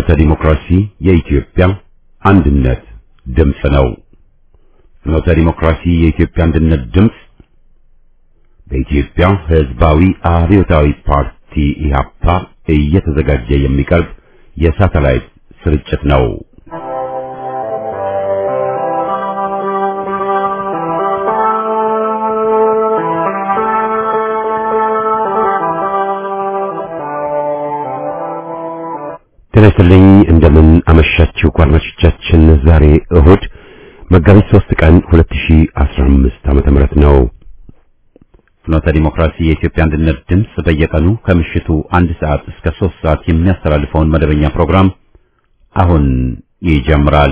ፍኖተ ዲሞክራሲ የኢትዮጵያ አንድነት ድምፅ ነው። ፍኖተ ዲሞክራሲ የኢትዮጵያ አንድነት ድምፅ በኢትዮጵያ ሕዝባዊ አብዮታዊ ፓርቲ ኢህአፓ እየተዘጋጀ የሚቀርብ የሳተላይት ስርጭት ነው። ጤናይስጥልኝ እንደምን አመሻችሁ ጓደኞቻችን። ዛሬ እሁድ መጋቢት 3 ቀን 2015 ዓመተ ምህረት ነው። ፍኖተ ዲሞክራሲ የኢትዮጵያ አንድነት ድምፅ በየቀኑ ከምሽቱ አንድ ሰዓት እስከ 3 ሰዓት የሚያስተላልፈውን መደበኛ ፕሮግራም አሁን ይጀምራል።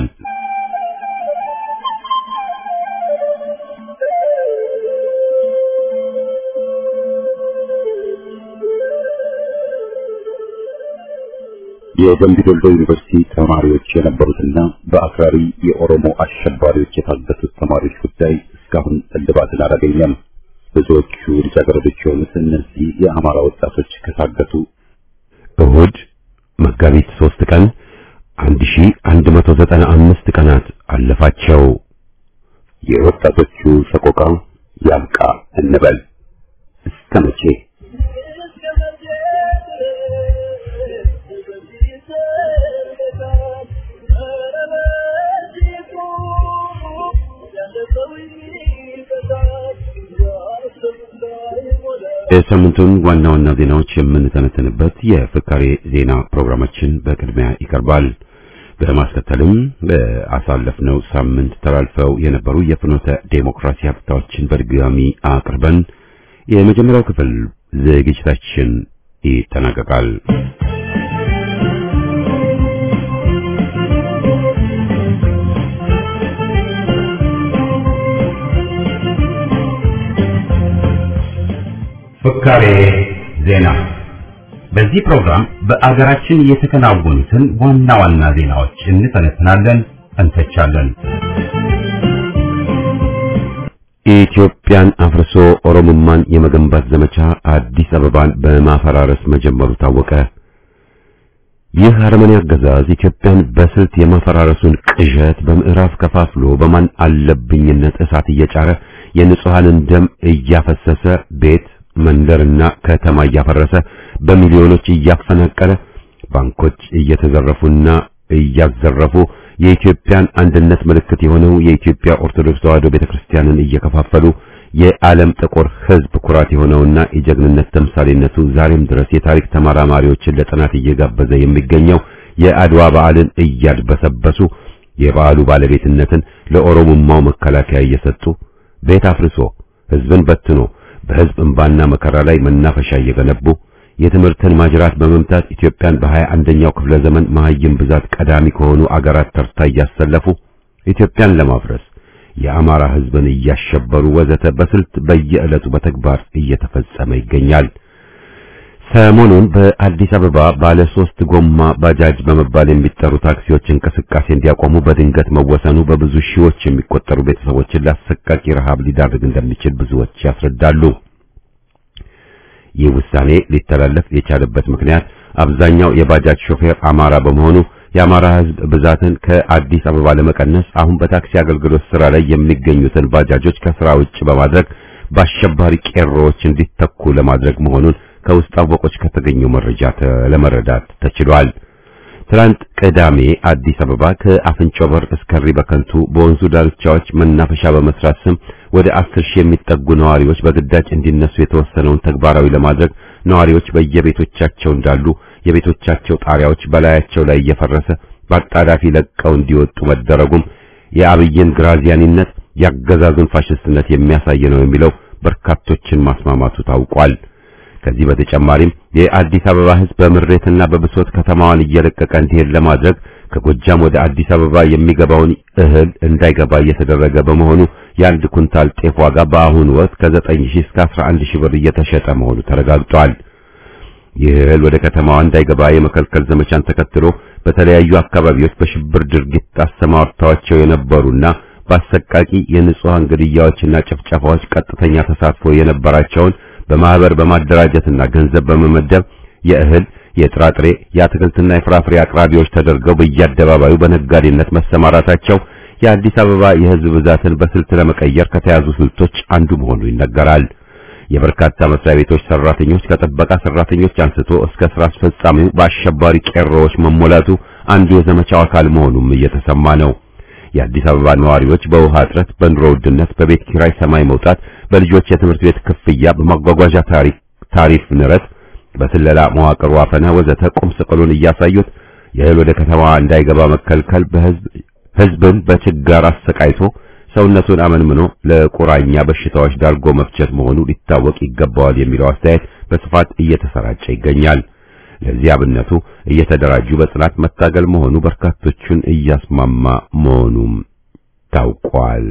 የደምቢ ዶሎ ዩኒቨርሲቲ ተማሪዎች የነበሩትና በአክራሪ የኦሮሞ አሸባሪዎች የታገቱት ተማሪዎች ጉዳይ እስካሁን እልባትን አላገኘም። ብዙዎቹ ልጃገረዶች የሆኑት እነዚህ የአማራ ወጣቶች ከታገቱ እሁድ መጋቢት ሶስት ቀን 1195 ቀናት አለፋቸው። የወጣቶቹ ሰቆቃ ያብቃ እንበል እስከ መቼ? የሳምንቱን ዋና ዋና ዜናዎች የምንተነተንበት የፍካሬ ዜና ፕሮግራማችን በቅድሚያ ይቀርባል። በማስከተልም በአሳለፍነው ሳምንት ተላልፈው የነበሩ የፍኖተ ዴሞክራሲ ሀብታዎችን በድጋሚ አቅርበን የመጀመሪያው ክፍል ዝግጅታችን ይጠናቀቃል። ፍካሬ ዜና። በዚህ ፕሮግራም በአገራችን የተከናወኑትን ዋና ዋና ዜናዎች እንተነትናለን፣ እንተቻለን። ኢትዮጵያን አፍርሶ ኦሮሞማን የመገንባት ዘመቻ አዲስ አበባን በማፈራረስ መጀመሩ ታወቀ። ይህ አረመኔ አገዛዝ ኢትዮጵያን በስልት የማፈራረሱን ቅዠት በምዕራፍ ከፋፍሎ በማን አለብኝነት እሳት እየጫረ የንጹሐንን ደም እያፈሰሰ ቤት መንደርና ከተማ እያፈረሰ በሚሊዮኖች እያፈናቀለ ባንኮች እየተዘረፉና እያዘረፉ የኢትዮጵያን አንድነት ምልክት የሆነው የኢትዮጵያ ኦርቶዶክስ ተዋሕዶ ቤተክርስቲያንን እየከፋፈሉ የዓለም ጥቁር ሕዝብ ኩራት የሆነውና የጀግንነት ተምሳሌነቱ ዛሬም ድረስ የታሪክ ተመራማሪዎችን ለጥናት እየጋበዘ የሚገኘው የአድዋ በዓልን እያድበሰበሱ የበዓሉ ባለቤትነትን ለኦሮሞማው መከላከያ እየሰጡ ቤት አፍርሶ ሕዝብን በትኖ በሕዝብ እንባና መከራ ላይ መናፈሻ እየገነቡ የትምህርትን ማጅራት በመምታት ኢትዮጵያን በሀያ አንደኛው ክፍለ ዘመን መሀይም ብዛት ቀዳሚ ከሆኑ አገራት ተርታ እያሰለፉ ኢትዮጵያን ለማፍረስ የአማራ ሕዝብን እያሸበሩ ወዘተ በስልት በየዕለቱ በተግባር እየተፈጸመ ይገኛል። ሰሞኑን በአዲስ አበባ ባለ ሶስት ጎማ ባጃጅ በመባል የሚጠሩ ታክሲዎች እንቅስቃሴ እንዲያቆሙ በድንገት መወሰኑ በብዙ ሺዎች የሚቆጠሩ ቤተሰቦችን ለአሰቃቂ ረሃብ ሊዳርግ እንደሚችል ብዙዎች ያስረዳሉ። ይህ ውሳኔ ሊተላለፍ የቻለበት ምክንያት አብዛኛው የባጃጅ ሾፌር አማራ በመሆኑ የአማራ ሕዝብ ብዛትን ከአዲስ አበባ ለመቀነስ አሁን በታክሲ አገልግሎት ስራ ላይ የሚገኙትን ባጃጆች ከስራ ውጭ በማድረግ በአሸባሪ ቄሮዎች እንዲተኩ ለማድረግ መሆኑን ከውስጥ አወቆች ከተገኘው መረጃ ለመረዳት ተችሏል። ትላንት ቅዳሜ አዲስ አበባ ከአፍንጮ በር እስከ ሪበከንቱ በወንዙ ዳርቻዎች መናፈሻ በመስራት ስም ወደ አስር ሺህ የሚጠጉ ነዋሪዎች በግዳጅ እንዲነሱ የተወሰነውን ተግባራዊ ለማድረግ ነዋሪዎች በየቤቶቻቸው እንዳሉ የቤቶቻቸው ጣሪያዎች በላያቸው ላይ እየፈረሰ በአጣዳፊ ለቀው እንዲወጡ መደረጉም የአብይን ግራዚያኒነት ያገዛዙን ፋሽስትነት የሚያሳይ ነው የሚለው በርካቶችን ማስማማቱ ታውቋል። ከዚህ በተጨማሪም የአዲስ አበባ ሕዝብ በምሬትና በብሶት ከተማዋን እየለቀቀ እንዲሄድ ለማድረግ ከጎጃም ወደ አዲስ አበባ የሚገባውን እህል እንዳይገባ እየተደረገ በመሆኑ የአንድ ኩንታል ጤፍ ዋጋ በአሁኑ ወቅት ከ9 ሺህ እስከ 11 ሺህ ብር እየተሸጠ መሆኑ ተረጋግጧል። ይህ እህል ወደ ከተማዋ እንዳይገባ የመከልከል ዘመቻን ተከትሎ በተለያዩ አካባቢዎች በሽብር ድርጊት አሰማርተዋቸው የነበሩና በአሰቃቂ የንጹሃን ግድያዎችና ጭፍጨፋዎች ቀጥተኛ ተሳትፎ የነበራቸውን በማህበር በማደራጀትና ገንዘብ በመመደብ የእህል የጥራጥሬ የአትክልትና የፍራፍሬ አቅራቢዎች ተደርገው በየአደባባዩ በነጋዴነት መሰማራታቸው የአዲስ አበባ የሕዝብ ብዛትን በስልት ለመቀየር ከተያዙ ስልቶች አንዱ መሆኑ ይነገራል። የበርካታ መስሪያ ቤቶች ሰራተኞች ከጥበቃ ሰራተኞች አንስቶ እስከ ስራ አስፈጻሚው በአሸባሪ ቄሮዎች መሞላቱ አንዱ የዘመቻው አካል መሆኑም እየተሰማ ነው። የአዲስ አበባ ነዋሪዎች በውሃ እጥረት፣ በኑሮ ውድነት፣ በቤት ኪራይ ሰማይ መውጣት፣ በልጆች የትምህርት ቤት ክፍያ፣ በማጓጓዣ ታሪፍ ንረት፣ በስለላ መዋቅሩ አፈና ወዘተ ቁም ስቅሉን እያሳዩት የእህል ወደ ከተማዋ እንዳይገባ መከልከል በህዝብ ህዝብን በችጋር አሰቃይቶ ሰውነቱን አመንምኖ ለቁራኛ በሽታዎች ዳርጎ መፍቸት መሆኑ ሊታወቅ ይገባዋል የሚለው አስተያየት በስፋት እየተሰራጨ ይገኛል። ለዚህ አብነቱ እየተደራጁ በጽናት መታገል መሆኑ በርካቶቹን እያስማማ መሆኑም ታውቋል።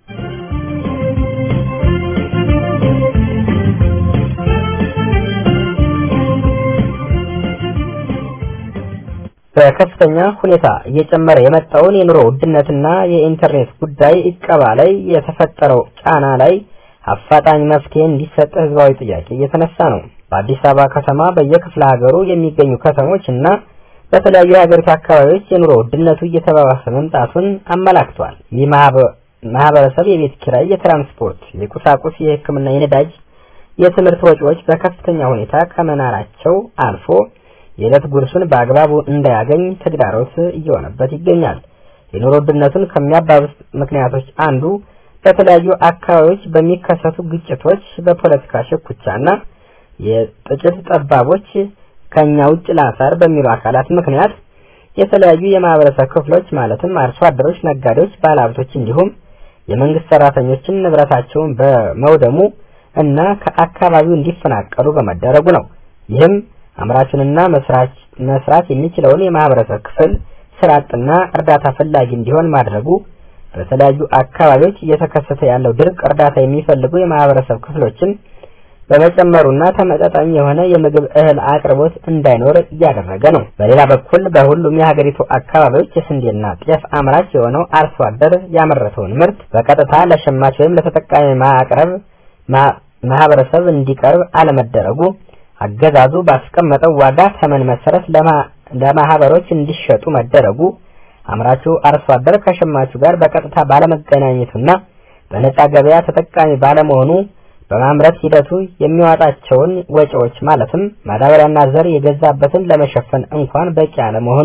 በከፍተኛ ሁኔታ እየጨመረ የመጣውን የኑሮ ውድነትና የኢንተርኔት ጉዳይ እቀባ ላይ የተፈጠረው ጫና ላይ አፋጣኝ መፍትሄ እንዲሰጥ ህዝባዊ ጥያቄ እየተነሳ ነው። በአዲስ አበባ ከተማ በየክፍለ ሀገሩ የሚገኙ ከተሞች እና በተለያዩ የሀገሪቱ አካባቢዎች የኑሮ ውድነቱ እየተባባሰ መምጣቱን አመላክቷል። ይህ ማህበረሰብ የቤት ኪራይ፣ የትራንስፖርት፣ የቁሳቁስ፣ የሕክምና፣ የነዳጅ፣ የትምህርት ወጪዎች በከፍተኛ ሁኔታ ከመናራቸው አልፎ የዕለት ጉርሱን በአግባቡ እንዳያገኝ ተግዳሮት እየሆነበት ይገኛል። የኑሮ ውድነቱን ከሚያባብስ ምክንያቶች አንዱ በተለያዩ አካባቢዎች በሚከሰቱ ግጭቶች፣ በፖለቲካ ሽኩቻና የጥቂት ጠባቦች ከኛ ውጭ ላሳር በሚሉ አካላት ምክንያት የተለያዩ የማህበረሰብ ክፍሎች ማለትም አርሶ አደሮች፣ ነጋዴዎች፣ ባለሀብቶች እንዲሁም የመንግስት ሰራተኞችን ንብረታቸውን በመውደሙ እና ከአካባቢው እንዲፈናቀሉ በመደረጉ ነው። ይህም አምራቹንና መስራች መስራት የሚችለውን የማህበረሰብ ክፍል ስራ አጥና እርዳታ ፈላጊ እንዲሆን ማድረጉ በተለያዩ አካባቢዎች እየተከሰተ ያለው ድርቅ እርዳታ የሚፈልጉ የማህበረሰብ ክፍሎችን በመጨመሩና ተመጣጣኝ የሆነ የምግብ እህል አቅርቦት እንዳይኖር እያደረገ ነው። በሌላ በኩል በሁሉም የሀገሪቱ አካባቢዎች የስንዴና ጤፍ አምራች የሆነው አርሶ አደር ያመረተውን ምርት በቀጥታ ለሸማች ወይም ለተጠቃሚ ማቅረብ ማህበረሰብ እንዲቀርብ አለመደረጉ አገዛዙ ባስቀመጠው ዋጋ ተመን መሰረት ለማህበሮች እንዲሸጡ መደረጉ አምራቹ አርሶ አደር ከሸማቹ ጋር በቀጥታ ባለመገናኘቱና በነጻ ገበያ ተጠቃሚ ባለመሆኑ በማምረት ሂደቱ የሚዋጣቸውን ወጪዎች ማለትም ማዳበሪያና ዘር የገዛበትን ለመሸፈን እንኳን በቂ አለመሆኑ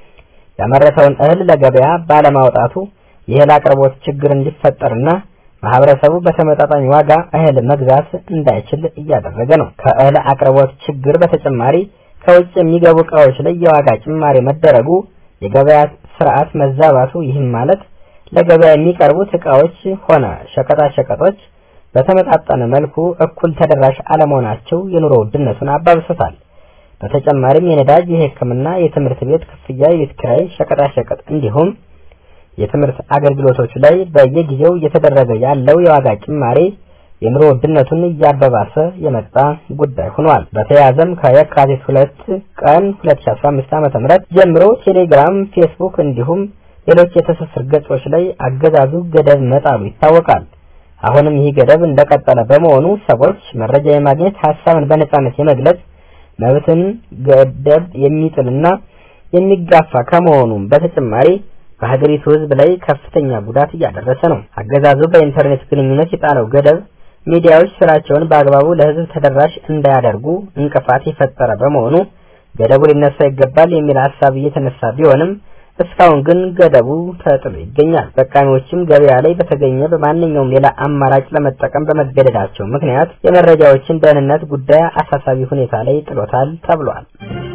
ያመረተውን እህል ለገበያ ባለማውጣቱ የእህል አቅርቦት ችግር እንዲፈጠርና ማህበረሰቡ በተመጣጣኝ ዋጋ እህል መግዛት እንዳይችል እያደረገ ነው። ከእህል አቅርቦት ችግር በተጨማሪ ከውጭ የሚገቡ እቃዎች ላይ የዋጋ ጭማሪ መደረጉ የገበያ ስርዓት መዛባቱ፣ ይህም ማለት ለገበያ የሚቀርቡት እቃዎች ሆነ ሸቀጣ ሸቀጦች በተመጣጠነ መልኩ እኩል ተደራሽ አለመሆናቸው የኑሮ ውድነቱን አባብሶታል። በተጨማሪም የነዳጅ፣ የሕክምና፣ የትምህርት ቤት ክፍያ፣ የቤት ኪራይ፣ ሸቀጣ ሸቀጥ እንዲሁም የትምህርት አገልግሎቶች ላይ በየጊዜው እየተደረገ ያለው የዋጋ ጭማሬ የኑሮ ውድነቱን እያባባሰ የመጣ ጉዳይ ሆኗል። በተያያዘም ከየካቲት ሁለት ቀን 2015 ዓ.ም ጀምሮ ቴሌግራም፣ ፌስቡክ እንዲሁም ሌሎች የትስስር ገጾች ላይ አገዛዙ ገደብ መጣሉ ይታወቃል። አሁንም ይህ ገደብ እንደቀጠለ በመሆኑ ሰዎች መረጃ የማግኘት ሀሳብን በነጻነት የመግለጽ መብትን ገደብ የሚጥልና የሚጋፋ ከመሆኑም በተጨማሪ በሀገሪቱ ሕዝብ ላይ ከፍተኛ ጉዳት እያደረሰ ነው። አገዛዙ በኢንተርኔት ግንኙነት የጣለው ገደብ ሚዲያዎች ስራቸውን በአግባቡ ለሕዝብ ተደራሽ እንዳያደርጉ እንቅፋት የፈጠረ በመሆኑ ገደቡ ሊነሳ ይገባል የሚል ሀሳብ እየተነሳ ቢሆንም እስካሁን ግን ገደቡ ተጥሎ ይገኛል። ተጠቃሚዎችም ገበያ ላይ በተገኘ በማንኛውም ሌላ አማራጭ ለመጠቀም በመገደዳቸው ምክንያት የመረጃዎችን ደህንነት ጉዳይ አሳሳቢ ሁኔታ ላይ ጥሎታል ተብሏል።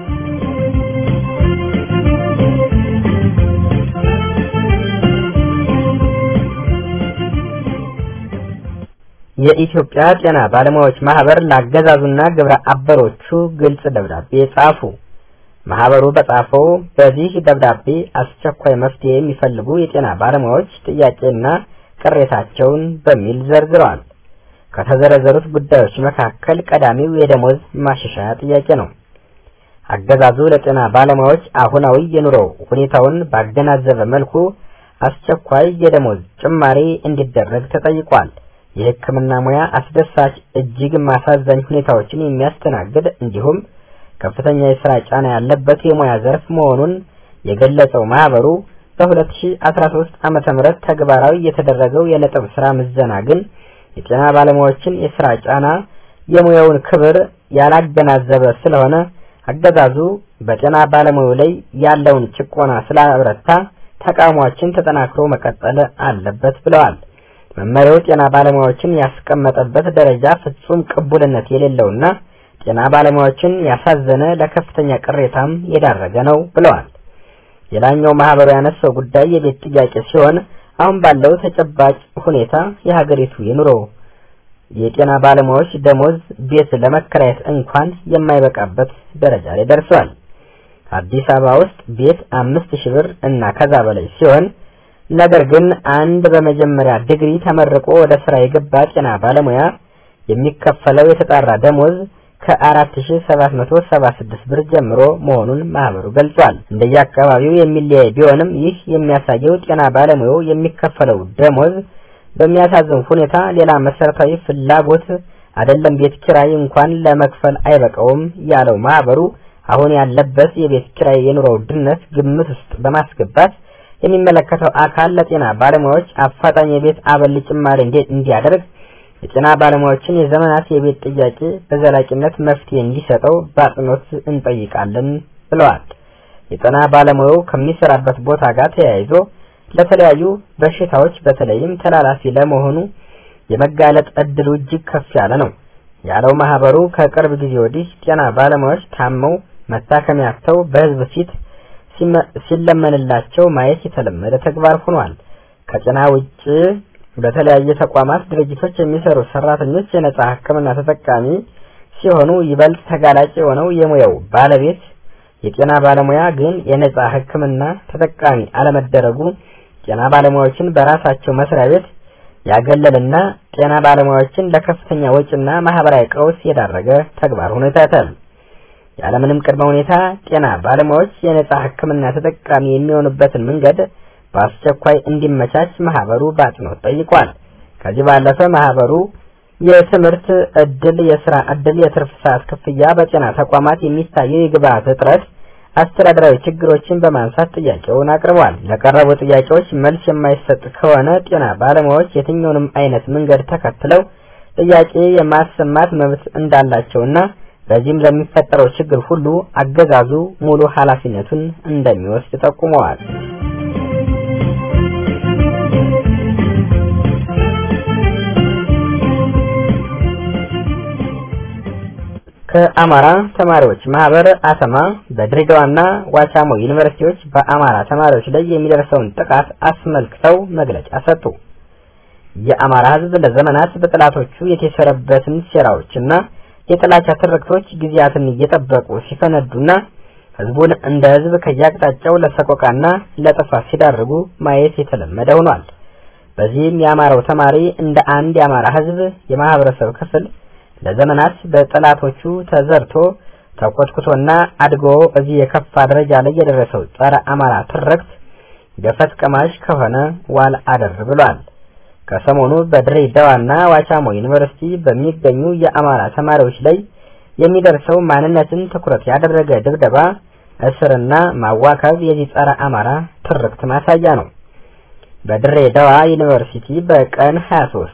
የኢትዮጵያ ጤና ባለሙያዎች ማህበር ለአገዛዙና ግብረ አበሮቹ ግልጽ ደብዳቤ ጻፉ። ማህበሩ በጻፈው በዚህ ደብዳቤ አስቸኳይ መፍትሄ የሚፈልጉ የጤና ባለሙያዎች ጥያቄና ቅሬታቸውን በሚል ዘርዝረዋል። ከተዘረዘሩት ጉዳዮች መካከል ቀዳሚው የደሞዝ ማሻሻያ ጥያቄ ነው። አገዛዙ ለጤና ባለሙያዎች አሁናዊ የኑሮ ሁኔታውን ባገናዘበ መልኩ አስቸኳይ የደሞዝ ጭማሪ እንዲደረግ ተጠይቋል። የሕክምና ሙያ አስደሳች እጅግ ማሳዛኝ ሁኔታዎችን የሚያስተናግድ እንዲሁም ከፍተኛ የስራ ጫና ያለበት የሙያ ዘርፍ መሆኑን የገለጸው ማህበሩ በ2013 ዓመተ ምህረት ተግባራዊ የተደረገው የነጥብ ስራ ምዘና ግን የጤና ባለሙያዎችን የስራ ጫና፣ የሙያውን ክብር ያላገናዘበ ስለሆነ አገዛዙ በጤና ባለሙያው ላይ ያለውን ጭቆና ስላበረታ ተቃውሟችን ተጠናክሮ መቀጠል አለበት ብለዋል። መመሪያው ጤና ባለሙያዎችን ያስቀመጠበት ደረጃ ፍጹም ቅቡልነት የሌለውና ጤና ባለሙያዎችን ያሳዘነ ለከፍተኛ ቅሬታም የዳረገ ነው ብለዋል። ሌላኛው ማህበሩ ያነሳው ጉዳይ የቤት ጥያቄ ሲሆን አሁን ባለው ተጨባጭ ሁኔታ የሀገሪቱ የኑሮ የጤና ባለሙያዎች ደሞዝ ቤት ለመከራየት እንኳን የማይበቃበት ደረጃ ላይ ደርሷል። አዲስ አበባ ውስጥ ቤት አምስት ሺህ ብር እና ከዛ በላይ ሲሆን ነገር ግን አንድ በመጀመሪያ ዲግሪ ተመርቆ ወደ ስራ የገባ ጤና ባለሙያ የሚከፈለው የተጣራ ደሞዝ ከ4776 ብር ጀምሮ መሆኑን ማህበሩ ገልጿል። እንደየአካባቢው የሚለያይ ቢሆንም ይህ የሚያሳየው ጤና ባለሙያው የሚከፈለው ደሞዝ በሚያሳዝን ሁኔታ ሌላ መሰረታዊ ፍላጎት አይደለም ቤት ኪራይ እንኳን ለመክፈል አይበቃውም ያለው ማህበሩ አሁን ያለበት የቤት ኪራይ የኑሮ ውድነት ግምት ውስጥ በማስገባት የሚመለከተው አካል ለጤና ባለሙያዎች አፋጣኝ የቤት አበል ጭማሪ እንዲያደርግ የጤና ባለሙያዎችን የዘመናት የቤት ጥያቄ በዘላቂነት መፍትሄ እንዲሰጠው በአጽንኦት እንጠይቃለን ብለዋል። የጤና ባለሙያው ከሚሰራበት ቦታ ጋር ተያይዞ ለተለያዩ በሽታዎች በተለይም ተላላፊ ለመሆኑ የመጋለጥ እድሉ እጅግ ከፍ ያለ ነው ያለው ማህበሩ ከቅርብ ጊዜ ወዲህ ጤና ባለሙያዎች ታመው መታከሚያ አጥተው በህዝብ ፊት ሲለመንላቸው ማየት የተለመደ ተግባር ሆኗል። ከጤና ውጭ በተለያየ ተቋማት ድርጅቶች የሚሰሩ ሰራተኞች የነጻ ሕክምና ተጠቃሚ ሲሆኑ ይበልጥ ተጋላጭ የሆነው የሙያው ባለቤት የጤና ባለሙያ ግን የነጻ ሕክምና ተጠቃሚ አለመደረጉ ጤና ባለሙያዎችን በራሳቸው መስሪያ ቤት ያገለልና ጤና ባለሙያዎችን ለከፍተኛ ወጪና ማህበራዊ ቀውስ የዳረገ ተግባር ሆኖ ይታያል። ያለምንም ቅድመ ሁኔታ ጤና ባለሙያዎች የነጻ ሕክምና ተጠቃሚ የሚሆኑበትን መንገድ በአስቸኳይ እንዲመቻች ማህበሩ በአጽንኦት ጠይቋል። ከዚህ ባለፈ ማህበሩ የትምህርት እድል፣ የስራ እድል፣ የትርፍ ሰዓት ክፍያ፣ በጤና ተቋማት የሚታየው የግብአት እጥረት፣ አስተዳደራዊ ችግሮችን በማንሳት ጥያቄውን አቅርቧል። ለቀረቡ ጥያቄዎች መልስ የማይሰጥ ከሆነ ጤና ባለሙያዎች የትኛውንም አይነት መንገድ ተከትለው ጥያቄ የማሰማት መብት እንዳላቸውና በዚህም ለሚፈጠረው ችግር ሁሉ አገዛዙ ሙሉ ኃላፊነቱን እንደሚወስድ ጠቁመዋል። ከአማራ ተማሪዎች ማህበር አተማ በድሬዳዋና ዋቻሞ ዩኒቨርሲቲዎች በአማራ ተማሪዎች ላይ የሚደርሰውን ጥቃት አስመልክተው መግለጫ ሰጡ። የአማራ ሕዝብ ለዘመናት በጠላቶቹ የተሰረበትን ሴራዎችና የጥላቻ ትርክቶች ጊዜያትን እየጠበቁ ሲፈነዱና ሕዝቡን እንደ ሕዝብ ከያቅጣጫው ለሰቆቃና ለጥፋት ሲዳርጉ ማየት የተለመደ ሆኗል። በዚህም የአማራው ተማሪ እንደ አንድ የአማራ ሕዝብ የማህበረሰብ ክፍል ለዘመናት በጠላቶቹ ተዘርቶ ተኮትኩቶና አድጎ እዚህ የከፋ ደረጃ ላይ የደረሰው ጸረ አማራ ትርክት ገፈት ቀማሽ ከሆነ ዋል አደር ብሏል። ከሰሞኑ በድሬዳዋና ዋቻሞ ዩኒቨርሲቲ በሚገኙ የአማራ ተማሪዎች ላይ የሚደርሰው ማንነትን ትኩረት ያደረገ ድብደባ፣ እስርና ማዋከብ የዚህ ጸረ አማራ ትርክት ማሳያ ነው። በድሬዳዋ ዩኒቨርሲቲ በቀን 23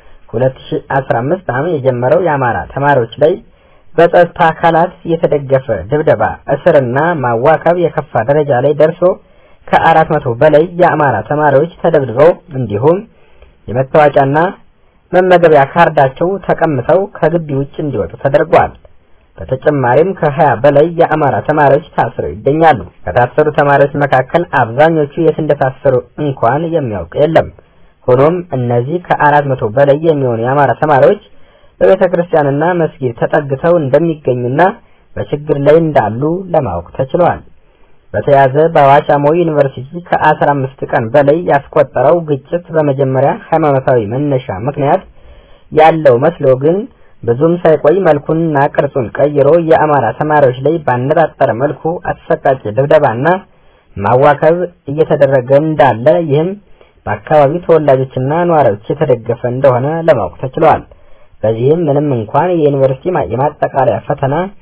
2015 ዓ.ም የጀመረው የአማራ ተማሪዎች ላይ በጸጥታ አካላት የተደገፈ ድብደባ፣ እስርና ማዋከብ የከፋ ደረጃ ላይ ደርሶ ከአራት መቶ በላይ የአማራ ተማሪዎች ተደብድበው እንዲሁም የመታወቂያና መመገቢያ ካርዳቸው ተቀምተው ከግቢ ውጭ እንዲወጡ ተደርጓል። በተጨማሪም ከሀያ በላይ የአማራ ተማሪዎች ታስረው ይገኛሉ። ከታሰሩ ተማሪዎች መካከል አብዛኞቹ የት እንደታሰሩ እንኳን የሚያውቅ የለም። ሆኖም እነዚህ ከአራት መቶ በላይ የሚሆኑ የአማራ ተማሪዎች በቤተ ክርስቲያንና መስጊድ ተጠግተው እንደሚገኙና በችግር ላይ እንዳሉ ለማወቅ ተችሏል። በተያያዘ በዋቻሞ ዩኒቨርሲቲ ከአስራ አምስት ቀን በላይ ያስቆጠረው ግጭት በመጀመሪያ ሃይማኖታዊ መነሻ ምክንያት ያለው መስሎ ግን ብዙም ሳይቆይ መልኩንና ቅርጹን ቀይሮ የአማራ ተማሪዎች ላይ ባነጣጠረ መልኩ አሰቃቂ ድብደባና ማዋከብ እየተደረገ እንዳለ ይህም በአካባቢው ተወላጆችና ነዋሪዎች የተደገፈ እንደሆነ ለማወቅ ተችሏል። በዚህም ምንም እንኳን የዩኒቨርሲቲ የማጠቃለያ ፈተና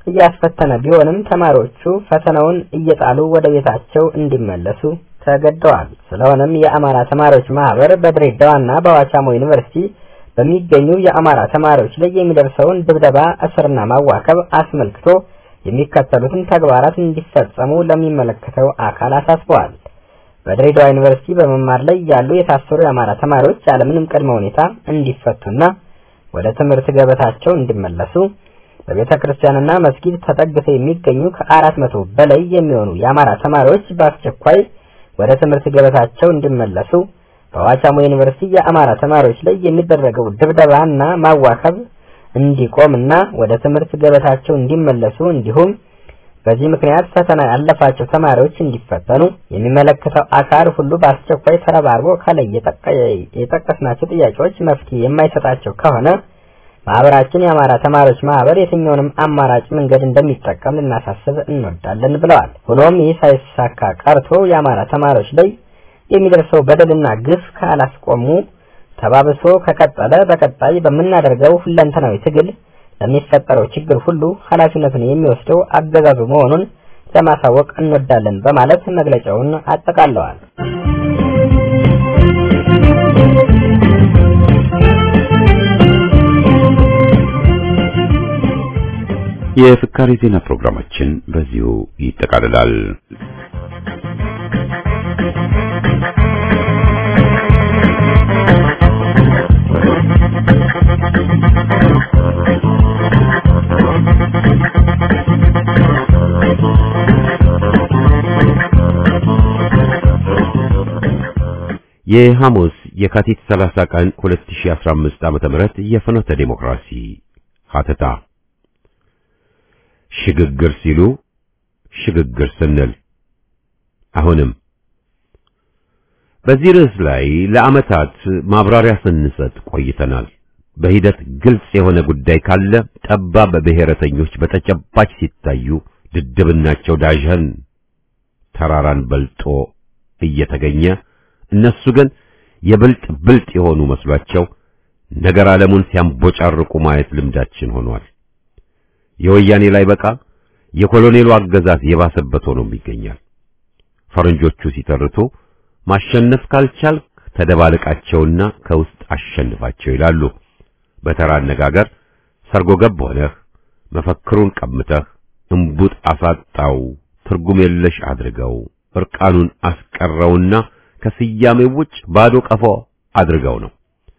እያስፈተነ ቢሆንም ተማሪዎቹ ፈተናውን እየጣሉ ወደ ቤታቸው እንዲመለሱ ተገደዋል። ስለሆነም የአማራ ተማሪዎች ማህበር በድሬዳዋና በዋቻሞ ዩኒቨርሲቲ በሚገኙ የአማራ ተማሪዎች ላይ የሚደርሰውን ድብደባ፣ እስርና ማዋከብ አስመልክቶ የሚከተሉትን ተግባራት እንዲፈጸሙ ለሚመለከተው አካል አሳስበዋል። በድሬዳዋ ዩኒቨርሲቲ በመማር ላይ ያሉ የታሰሩ የአማራ ተማሪዎች ያለምንም ቅድመ ሁኔታ እንዲፈቱና ወደ ትምህርት ገበታቸው እንዲመለሱ በቤተ ክርስቲያንና መስጊድ ተጠግተው የሚገኙ ከአራት መቶ በላይ የሚሆኑ የአማራ ተማሪዎች በአስቸኳይ ወደ ትምህርት ገበታቸው እንዲመለሱ በዋቻሞ ዩኒቨርሲቲ የአማራ ተማሪዎች ላይ የሚደረገው ድብደባና ማዋከብ እንዲቆምና ወደ ትምህርት ገበታቸው እንዲመለሱ እንዲሁም በዚህ ምክንያት ፈተና ያለፋቸው ተማሪዎች እንዲፈተኑ የሚመለከተው አካል ሁሉ በአስቸኳይ ተረባርቦ ከላይ የጠቀስናቸው ጥያቄዎች መፍትሄ የማይሰጣቸው ከሆነ ማህበራችን የአማራ ተማሪዎች ማህበር የትኛውንም አማራጭ መንገድ እንደሚጠቀም ልናሳስብ እንወዳለን ብለዋል። ሆኖም ይህ ሳይሳካ ቀርቶ የአማራ ተማሪዎች ላይ የሚደርሰው በደልና ግፍ ካላስቆሙ ተባብሶ ከቀጠለ በቀጣይ በምናደርገው ሁለንተናዊ ትግል ለሚፈጠረው ችግር ሁሉ ኃላፊነቱን የሚወስደው አገዛዙ መሆኑን ለማሳወቅ እንወዳለን በማለት መግለጫውን አጠቃለዋል። የፍካሬ ዜና ፕሮግራማችን በዚሁ ይጠቃልላል። የሐሙስ የካቲት 30 ቀን 2015 ዓመተ ምህረት የፍኖተ ዴሞክራሲ ሀተታ ሽግግር ሲሉ ሽግግር ስንል አሁንም በዚህ ርዕስ ላይ ለዓመታት ማብራሪያ ስንሰጥ ቆይተናል። በሂደት ግልጽ የሆነ ጉዳይ ካለ ጠባብ ብሔረተኞች በተጨባጭ ሲታዩ ድድብናቸው ዳዥን ተራራን በልጦ እየተገኘ እነሱ ግን የብልጥ ብልጥ የሆኑ መስሏቸው ነገር ዓለሙን ሲያንቦጫርቁ ማየት ልምዳችን ሆኗል። የወያኔ ላይ በቃ የኮሎኔሉ አገዛዝ የባሰበት ሆኖም ይገኛል። ፈረንጆቹ ሲተርቱ ማሸነፍ ካልቻልክ ተደባልቃቸውና ከውስጥ አሸንፋቸው ይላሉ። በተራ አነጋገር ሰርጎ ገብ ሆነህ መፈክሩን ቀምተህ እምቡጥ አሳጣው፣ ትርጉም የለሽ አድርገው፣ እርቃኑን አስቀረውና ከስያሜው ውጭ ባዶ ቀፎ አድርገው ነው።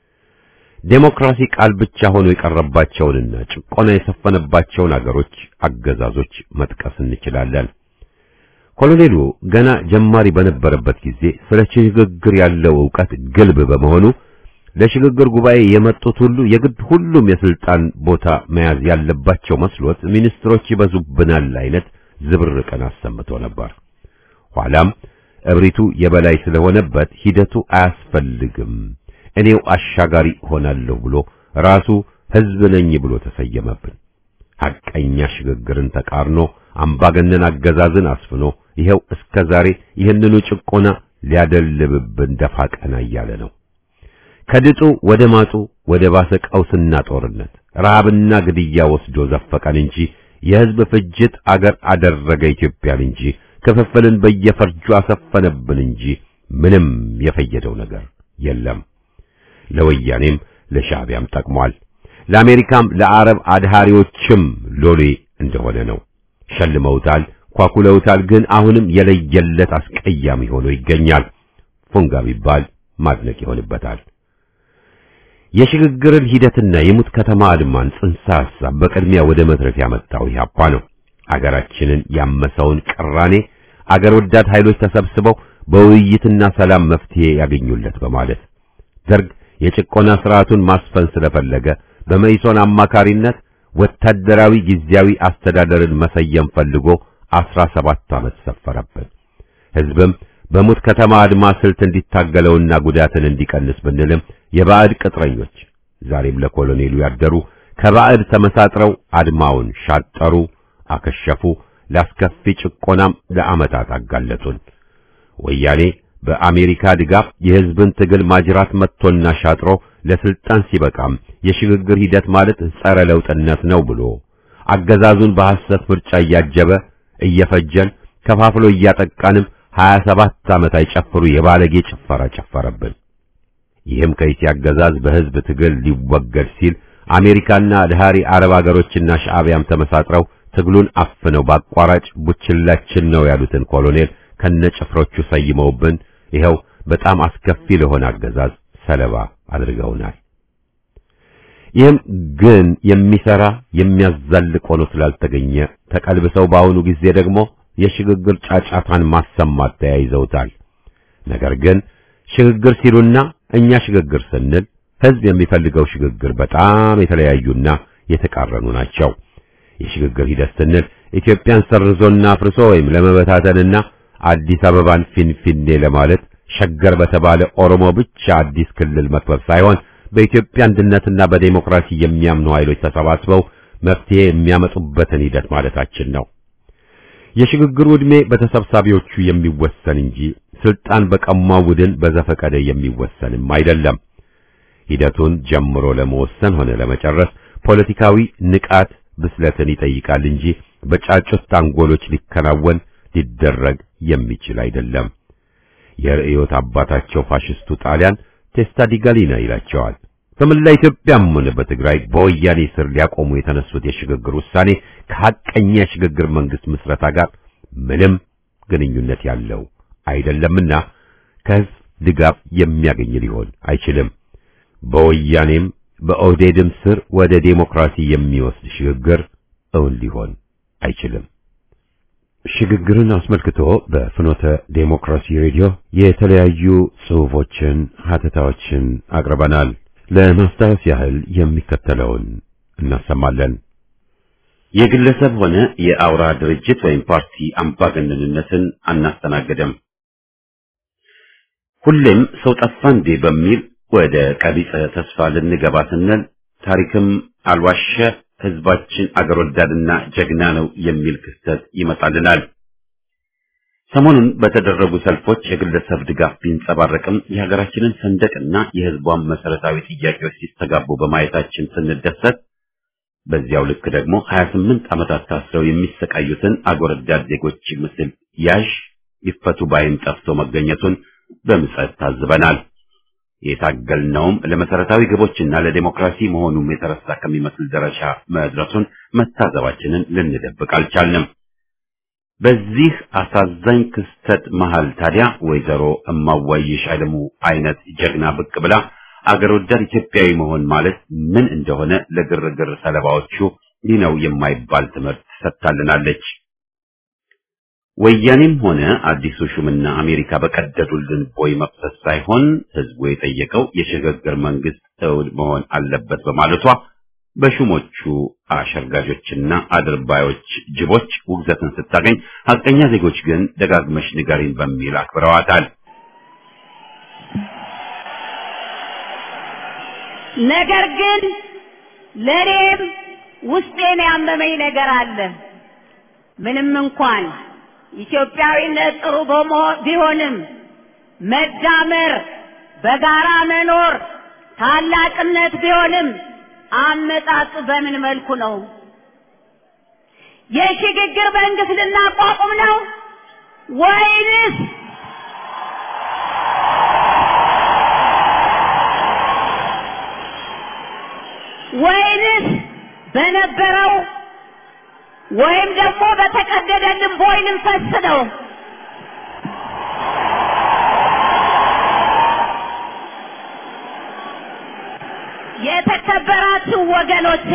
ዴሞክራሲ ቃል ብቻ ሆኖ የቀረባቸውንና ጭቆና የሰፈነባቸውን አገሮች አገዛዞች መጥቀስ እንችላለን። ኮሎኔሉ ገና ጀማሪ በነበረበት ጊዜ ስለ ሽግግር ያለው ዕውቀት ግልብ በመሆኑ ለሽግግር ጉባኤ የመጡት ሁሉ የግድ ሁሉም የስልጣን ቦታ መያዝ ያለባቸው መስሎት ሚኒስትሮች ይበዙብናል አይነት ዝብርቅን አሰምቶ ነበር። ኋላም እብሪቱ የበላይ ስለሆነበት ሂደቱ አያስፈልግም እኔው አሻጋሪ ሆናለሁ ብሎ ራሱ ሕዝብ ነኝ ብሎ ተሰየመብን። ሐቀኛ ሽግግርን ተቃርኖ አምባገነን አገዛዝን አስፍኖ ይኸው እስከ ዛሬ ይህንኑ ጭቆና ሊያደልብብን ደፋ ቀና እያለ ነው። ከድጡ ወደ ማጡ ወደ ባሰ ቀውስና ጦርነት ረሃብና ግድያ ወስዶ ዘፈቀን እንጂ የሕዝብ ፍጅት አገር አደረገ ኢትዮጵያን እንጂ ክፍፍልን በየፈርጁ አሰፈነብን እንጂ ምንም የፈየደው ነገር የለም። ለወያኔም ለሻዕቢያም ጠቅሟል። ለአሜሪካም ለአረብ አድሃሪዎችም ሎሌ እንደሆነ ነው። ሸልመውታል፣ ኳኩለውታል። ግን አሁንም የለየለት አስቀያሚ ሆኖ ይገኛል። ፉንጋ ቢባል ማድነቅ ይሆንበታል። የሽግግርን ሂደትና የሙት ከተማ አድማን ጽንሰ ሐሳብ በቅድሚያ ወደ መድረክ ያመጣው ኢህአፓ ነው። አገራችንን ያመሰውን ቅራኔ አገር ወዳድ ኃይሎች ተሰብስበው በውይይትና ሰላም መፍትሄ ያገኙለት በማለት ደርግ የጭቆና ስርዓቱን ማስፈን ስለፈለገ በመኢሶን አማካሪነት ወታደራዊ ጊዜያዊ አስተዳደርን መሰየም ፈልጎ አስራ ሰባት ዓመት ሰፈረብን። ሕዝብም በሙት ከተማ አድማ ስልት እንዲታገለውና ጉዳትን እንዲቀንስ ብንልም የባዕድ ቅጥረኞች ዛሬም ለኮሎኔሉ ያደሩ ከባዕድ ተመሳጥረው አድማውን ሻጠሩ፣ አከሸፉ። ላስከፊ ጭቆናም ለዓመታት አጋለጡን። ወያኔ በአሜሪካ ድጋፍ የሕዝብን ትግል ማጅራት መጥቶና ሻጥሮ ለስልጣን ሲበቃም የሽግግር ሂደት ማለት ጸረ ለውጥነት ነው ብሎ አገዛዙን በሐሰት ምርጫ እያጀበ እየፈጀን ከፋፍሎ እያጠቃንም 27 ዓመት አይጨፍሩ የባለጌ ጭፈራ ጨፈረብን። ይህም ከኢቲ አገዛዝ በሕዝብ ትግል ሊወገድ ሲል አሜሪካና ድሃሪ አረብ አገሮችና ሻዕቢያም ተመሳጥረው ትግሉን አፍነው በአቋራጭ ቡችላችን ነው ያሉትን ኮሎኔል ከነጭፍሮቹ ሰይመውብን ይኸው በጣም አስከፊ ለሆነ አገዛዝ ሰለባ አድርገውናል። ይህም ግን የሚሰራ የሚያዛልቅ ሆኖ ስላልተገኘ ተቀልብሰው በአሁኑ ጊዜ ደግሞ የሽግግር ጫጫታን ማሰማት ተያይዘውታል። ነገር ግን ሽግግር ሲሉና እኛ ሽግግር ስንል ሕዝብ የሚፈልገው ሽግግር በጣም የተለያዩና የተቃረኑ ናቸው። የሽግግር ሂደት ስንል ኢትዮጵያን ሰርዞና አፍርሶ ወይም ለመበታተንና አዲስ አበባን ፊንፊኔ ለማለት ሸገር በተባለ ኦሮሞ ብቻ አዲስ ክልል መክበብ ሳይሆን በኢትዮጵያ አንድነትና በዴሞክራሲ የሚያምኑ ኃይሎች ተሰባስበው መፍትሄ የሚያመጡበትን ሂደት ማለታችን ነው። የሽግግሩ ዕድሜ በተሰብሳቢዎቹ የሚወሰን እንጂ ስልጣን በቀማው ቡድን በዘፈቀደ የሚወሰንም አይደለም። ሂደቱን ጀምሮ ለመወሰን ሆነ ለመጨረስ ፖለቲካዊ ንቃት ብስለትን ይጠይቃል እንጂ በጫጩት አንጎሎች ሊከናወን ሊደረግ የሚችል አይደለም። የርዕዮት አባታቸው ፋሽስቱ ጣሊያን ቴስታ ዲ ጋሊና ይላቸዋል። በመላ ኢትዮጵያም ሆነ በትግራይ በወያኔ ስር ሊያቆሙ የተነሱት የሽግግር ውሳኔ ከሐቀኛ የሽግግር መንግስት ምስረታ ጋር ምንም ግንኙነት ያለው አይደለምና ከህዝብ ድጋፍ የሚያገኝ ሊሆን አይችልም። በወያኔም በኦህዴድም ስር ወደ ዴሞክራሲ የሚወስድ ሽግግር እውን ሊሆን አይችልም። ሽግግርን አስመልክቶ በፍኖተ ዴሞክራሲ ሬዲዮ የተለያዩ ጽሑፎችን፣ ሀተታዎችን አቅርበናል። ለማስታወስ ያህል የሚከተለውን እናሰማለን። የግለሰብ ሆነ የአውራ ድርጅት ወይም ፓርቲ አምባገነንነትን አናስተናግድም። ሁሌም ሰው ጠፋ እንዴ በሚል ወደ ቀቢጸ ተስፋ ልንገባ ስንል ታሪክም አልዋሸ ህዝባችን አገር ወዳድና ጀግና ነው የሚል ክስተት ይመጣልናል። ሰሞኑን በተደረጉ ሰልፎች የግለሰብ ድጋፍ ቢንጸባረቅም የሀገራችንን ሰንደቅና የህዝቧን መሰረታዊ ጥያቄዎች ሲስተጋቡ በማየታችን ስንደሰት፣ በዚያው ልክ ደግሞ 28 ዓመታት ታስረው የሚሰቃዩትን አገር ወዳድ ዜጎች ምስል ያዥ ይፈቱ ባይም ጠፍቶ መገኘቱን በምጸት ታዝበናል። የታገልነውም ለመሰረታዊ ግቦችና ለዴሞክራሲ መሆኑም የተረሳ ከሚመስል ደረጃ መድረሱን መታዘባችንን ልንደብቅ አልቻልንም። በዚህ አሳዛኝ ክስተት መሃል ታዲያ ወይዘሮ እማዋይሽ አለሙ አይነት ጀግና ብቅ ብላ አገር ወዳድ ኢትዮጵያዊ መሆን ማለት ምን እንደሆነ ለግርግር ሰለባዎቹ ይህ ነው የማይባል ትምህርት ሰጥታልናለች። ወያኔም ሆነ አዲሱ ሹምና አሜሪካ በቀደዱልን ቦይ መፍሰስ ሳይሆን ህዝቡ የጠየቀው የሽግግር መንግስት እውን መሆን አለበት በማለቷ በሹሞቹ አሸርጋጆችና አድርባዮች ጅቦች ውግዘትን ስታገኝ፣ ሀቀኛ ዜጎች ግን ደጋግመሽ ንገሪን በሚል አክብረዋታል። ነገር ግን ለእኔም ውስጤን ያመመኝ ነገር አለ። ምንም እንኳን ኢትዮጵያዊነት ጥሩ ቢሆንም መዳመር፣ በጋራ መኖር ታላቅነት ቢሆንም አመጣጡ በምን መልኩ ነው? የሽግግር መንግስት ልናቋቁም ነው ወይንስ ወይንስ በነበረው ወይም ደግሞ በተቀደደልን ቦይ ልንፈስ ነው? የተከበራችሁ ወገኖቼ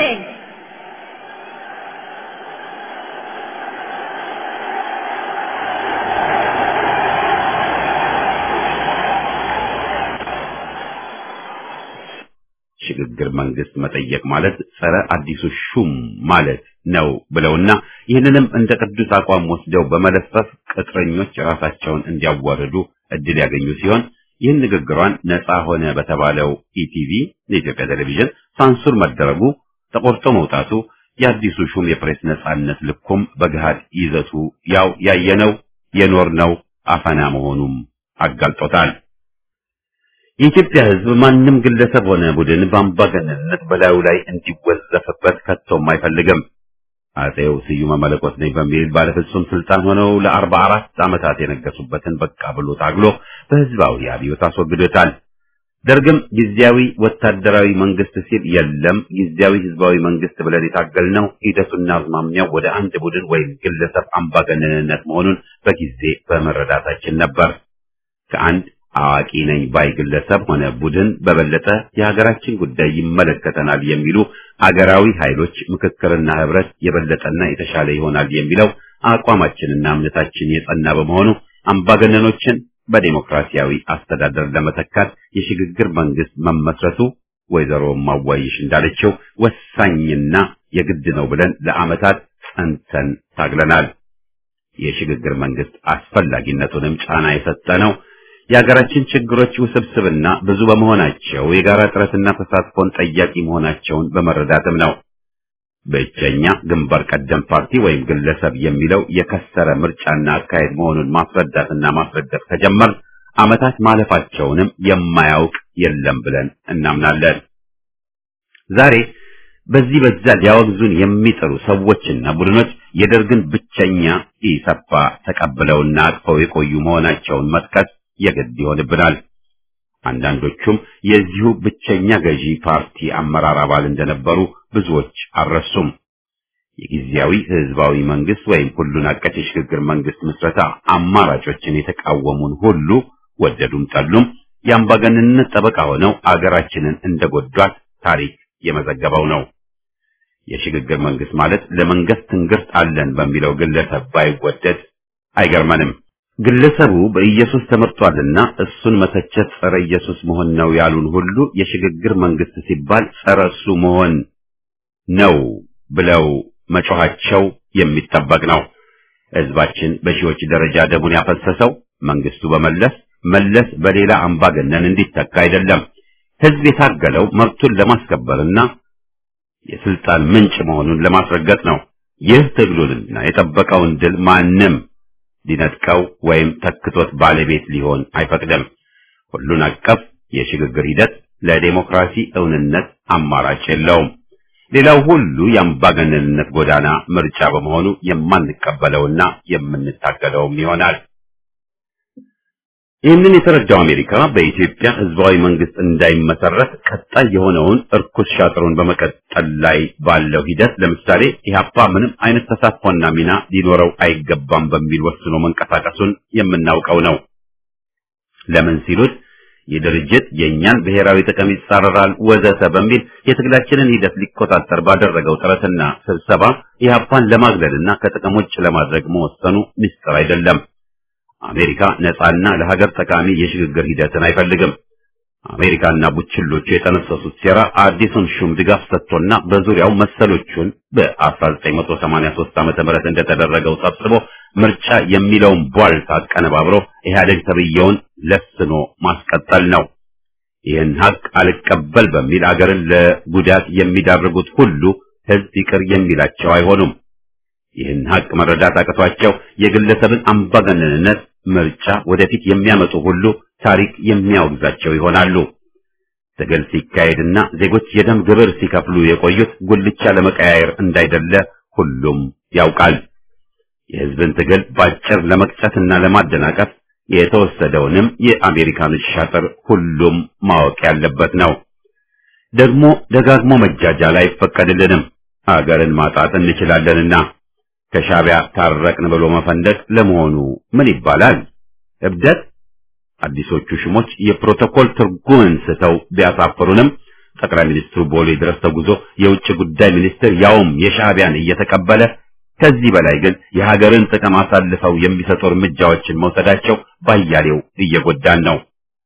ሽግግር መንግስት መጠየቅ ማለት ጸረ አዲሱ ሹም ማለት ነው ብለውና ይህንንም እንደ ቅዱስ አቋም ወስደው በመለፈፍ ቅጥረኞች ራሳቸውን እንዲያዋርዱ እድል ያገኙ ሲሆን ይህን ንግግሯን ነፃ ሆነ በተባለው ኢቲቪ የኢትዮጵያ ቴሌቪዥን ሳንሱር መደረጉ ተቆርጦ መውጣቱ የአዲሱ ሹም የፕሬስ ነፃነት ልኩም በገሃድ ይዘቱ ያው ያየነው የኖርነው አፈና መሆኑም አጋልጦታል። የኢትዮጵያ ሕዝብ ማንም ግለሰብ ሆነ ቡድን በአምባገነንነት በላዩ ላይ እንዲወዘፍበት ከቶም አይፈልግም። አጼው ስዩመ መለኮት ነኝ በሚል ባለፍጹም ስልጣን ሆነው ለአርባ አራት ዓመታት የነገሱበትን በቃ ብሎ ታግሎ በህዝባዊ አብዮት አስወግዶታል። ደርግም ጊዜያዊ ወታደራዊ መንግስት ሲል የለም ጊዜያዊ ህዝባዊ መንግስት ብለን የታገልነው ሂደቱና አዝማሚያው ወደ አንድ ቡድን ወይም ግለሰብ አምባገነንነት መሆኑን በጊዜ በመረዳታችን ነበር። ከአንድ አዋቂ ነኝ ባይ ግለሰብ ሆነ ቡድን በበለጠ የሀገራችን ጉዳይ ይመለከተናል የሚሉ አገራዊ ኃይሎች ምክክርና ህብረት የበለጠና የተሻለ ይሆናል የሚለው አቋማችንና እምነታችን የጸና በመሆኑ አምባገነኖችን በዴሞክራሲያዊ አስተዳደር ለመተካት የሽግግር መንግስት መመስረቱ ወይዘሮ ማዋይሽ እንዳለችው ወሳኝና የግድ ነው ብለን ለዓመታት ጸንተን ታግለናል። የሽግግር መንግስት አስፈላጊነቱንም ጫና የሰጠ ነው። የሀገራችን ችግሮች ውስብስብና ብዙ በመሆናቸው የጋራ ጥረትና ተሳትፎን ጠያቂ መሆናቸውን በመረዳትም ነው። ብቸኛ ግንባር ቀደም ፓርቲ ወይም ግለሰብ የሚለው የከሰረ ምርጫና አካሄድ መሆኑን ማስረዳትና ማስረዳት ከጀመር ዓመታት ማለፋቸውንም የማያውቅ የለም ብለን እናምናለን። ዛሬ በዚህ በዛ ሊያወግዙን የሚጥሩ ሰዎችና ቡድኖች የደርግን ብቸኛ ኢሰፓ ተቀብለውና አቅፈው የቆዩ መሆናቸውን መጥቀስ የግድ ይሆንብናል። አንዳንዶቹም የዚሁ ብቸኛ ገዢ ፓርቲ አመራር አባል እንደነበሩ ብዙዎች አልረሱም። የጊዜያዊ ህዝባዊ መንግስት ወይም ሁሉን አቀፍ የሽግግር መንግስት ምስረታ አማራጮችን የተቃወሙን ሁሉ ወደዱም ጠሉም የአምባገነንነት ጠበቃ ሆነው አገራችንን እንደጎዷት ታሪክ የመዘገበው ነው። የሽግግር መንግስት ማለት ለመንግስት ትንግርት አለን በሚለው ግለሰብ ባይወደድ አይገርመንም። ግለሰቡ በኢየሱስ ተመርጧልና እሱን መተቸት ጸረ ኢየሱስ መሆን ነው ያሉን ሁሉ የሽግግር መንግስት ሲባል ጸረ እሱ መሆን ነው ብለው መጮኻቸው የሚጠበቅ ነው። ህዝባችን በሺዎች ደረጃ ደሙን ያፈሰሰው መንግስቱ በመለስ መለስ በሌላ አምባገነን እንዲተካ አይደለም። ህዝብ የታገለው መብቱን ለማስከበርና የስልጣን ምንጭ መሆኑን ለማስረገጥ ነው። ይህ ትግሉንና የጠበቀውን ድል ማንም ሊነጥቀው ወይም ተክቶት ባለቤት ሊሆን አይፈቅድም። ሁሉን አቀፍ የሽግግር ሂደት ለዴሞክራሲ እውንነት አማራጭ የለውም። ሌላው ሁሉ የአምባገነንነት ጎዳና ምርጫ በመሆኑ የማንቀበለውና የምንታገለውም ይሆናል። ይህንን የተረዳው አሜሪካ በኢትዮጵያ ህዝባዊ መንግስት እንዳይመሰረት ቀጣይ የሆነውን እርኩስ ሻጥሩን በመቀጠል ላይ ባለው ሂደት ለምሳሌ ኢህአፓ ምንም አይነት ተሳትፎና ሚና ሊኖረው አይገባም በሚል ወስኖ መንቀሳቀሱን የምናውቀው ነው። ለምን ሲሉት ይህ ድርጅት የእኛን ብሔራዊ ጥቅም ይጻረራል ወዘተ በሚል የትግላችንን ሂደት ሊቆጣጠር ባደረገው ጥረትና ስብሰባ ኢህአፓን ለማግለልና ከጥቅም ውጭ ለማድረግ መወሰኑ ምስጢር አይደለም። አሜሪካ ነፃና ለሀገር ጠቃሚ የሽግግር ሂደትን አይፈልግም። አሜሪካና ቡችሎቹ የጠነሰሱት ሴራ አዲሱን ሹም ድጋፍ ሰጥቶና በዙሪያው መሰሎቹን በ1983 ዓመተ ምህረት እንደተደረገው ሰብስቦ ምርጫ የሚለውን ቧልት አቀነባብሮ ኢህአዴግ ተብየውን ለስኖ ማስቀጠል ነው። ይህን ሀቅ አልቀበል በሚል አገርን ለጉዳት የሚዳርጉት ሁሉ ህዝብ ይቅር የሚላቸው አይሆኑም። ይህን ሀቅ መረዳት አቅቷቸው የግለሰብን አምባገነንነት ምርጫ ወደፊት የሚያመጡ ሁሉ ታሪክ የሚያወግዛቸው ይሆናሉ። ትግል ሲካሄድና ዜጎች የደም ግብር ሲከፍሉ የቆዩት ጉልቻ ለመቀያየር እንዳይደለ ሁሉም ያውቃል። የህዝብን ትግል ባጭር ለመቅጨትና ለማደናቀፍ የተወሰደውንም የአሜሪካኖች ሻጥር ሁሉም ማወቅ ያለበት ነው። ደግሞ ደጋግሞ መጃጃል አይፈቀድልንም። አገርን ማጣት እንችላለንና ከሻቢያ ታረቅን ብሎ መፈንደቅ ለመሆኑ ምን ይባላል? እብደት? አዲሶቹ ሽሞች የፕሮቶኮል ትርጉምን ስተው ቢያሳፍሩንም ጠቅላይ ሚኒስትሩ ቦሌ ድረስ ተጉዞ የውጭ ጉዳይ ሚኒስትር ያውም የሻቢያን እየተቀበለ ከዚህ በላይ ግን የሀገርን ጥቅም አሳልፈው የሚሰጡ እርምጃዎችን መውሰዳቸው ባያሌው እየጎዳን ነው።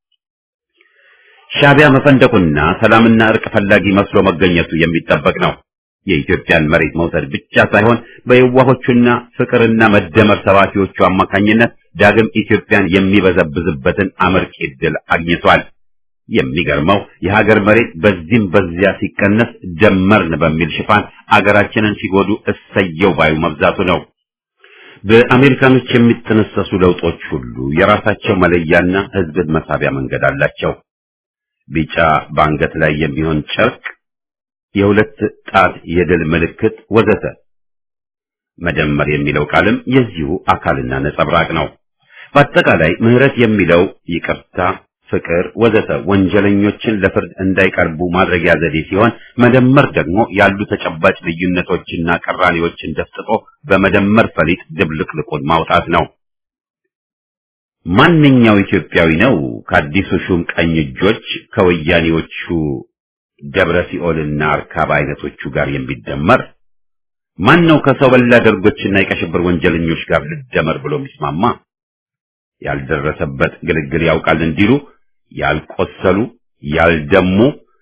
ሻቢያ መፈንደቁና ሰላምና እርቅ ፈላጊ መስሎ መገኘቱ የሚጠበቅ ነው። የኢትዮጵያን መሬት መውሰድ ብቻ ሳይሆን በየዋሆቹና ፍቅርና መደመር ሰባኪዎቹ አማካኝነት ዳግም ኢትዮጵያን የሚበዘብዝበትን አመርቂ ዕድል አግኝቷል። የሚገርመው የሀገር መሬት በዚህም በዚያ ሲቀነስ ደመርን በሚል ሽፋን አገራችንን ሲጎዱ እሰየው ባዩ መብዛቱ ነው። በአሜሪካኖች የሚጠነሰሱ ለውጦች ሁሉ የራሳቸው መለያና ሕዝብን መሳቢያ መንገድ አላቸው። ቢጫ በአንገት ላይ የሚሆን ጨርቅ የሁለት ጣት የድል ምልክት ወዘተ መደመር የሚለው ቃልም የዚሁ አካልና ነጸብራቅ ነው። በአጠቃላይ ምህረት የሚለው ይቅርታ፣ ፍቅር፣ ወዘተ ወንጀለኞችን ለፍርድ እንዳይቀርቡ ማድረጊያ ዘዴ ሲሆን መደመር ደግሞ ያሉ ተጨባጭ ልዩነቶችና ቅራኔዎችን ደፍጥጦ በመደመር ፈሊጥ ድብልቅልቁን ማውጣት ነው። ማንኛው ኢትዮጵያዊ ነው ከአዲሱ ሹም ቀኝ እጆች ከወያኔዎቹ ደብረ ሲኦልና አርካባ አይነቶቹ ጋር የሚደመር? ማን ነው ከሰው በላ ደርጎችና የቀሽብር ወንጀለኞች ጋር ልደመር ብሎ የሚስማማ? ያልደረሰበት ግልግል ያውቃል እንዲሉ ያልቆሰሉ ያልደሙ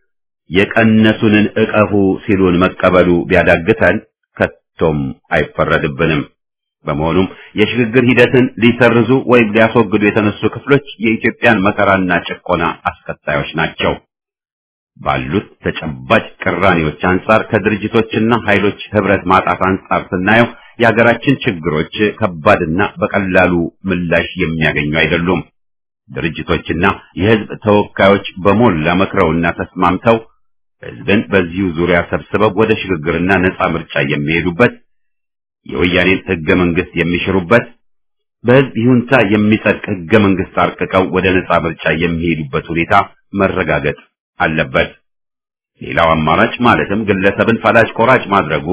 የቀነሱንን እቀፉ ሲሉን መቀበሉ ቢያዳግተን ከቶም አይፈረድብንም። በመሆኑም የሽግግር ሂደትን ሊሰርዙ ወይም ሊያስወግዱ የተነሱ ክፍሎች የኢትዮጵያን መከራና ጭቆና አስከታዮች ናቸው። ባሉት ተጨባጭ ቅራኔዎች አንጻር ከድርጅቶችና ኃይሎች ህብረት ማጣት አንጻር ስናየው የሀገራችን ችግሮች ከባድና በቀላሉ ምላሽ የሚያገኙ አይደሉም። ድርጅቶችና የህዝብ ተወካዮች በሞላ መክረውና ተስማምተው ህዝብን በዚሁ ዙሪያ ሰብስበው ወደ ሽግግርና ነጻ ምርጫ የሚሄዱበት የወያኔን ህገ መንግስት የሚሽሩበት በህዝብ ይሁንታ የሚጸድቅ ህገ መንግስት አርቅቀው ወደ ነጻ ምርጫ የሚሄዱበት ሁኔታ መረጋገጥ አለበት። ሌላው አማራጭ ማለትም ግለሰብን ፈላጭ ቆራጭ ማድረጉ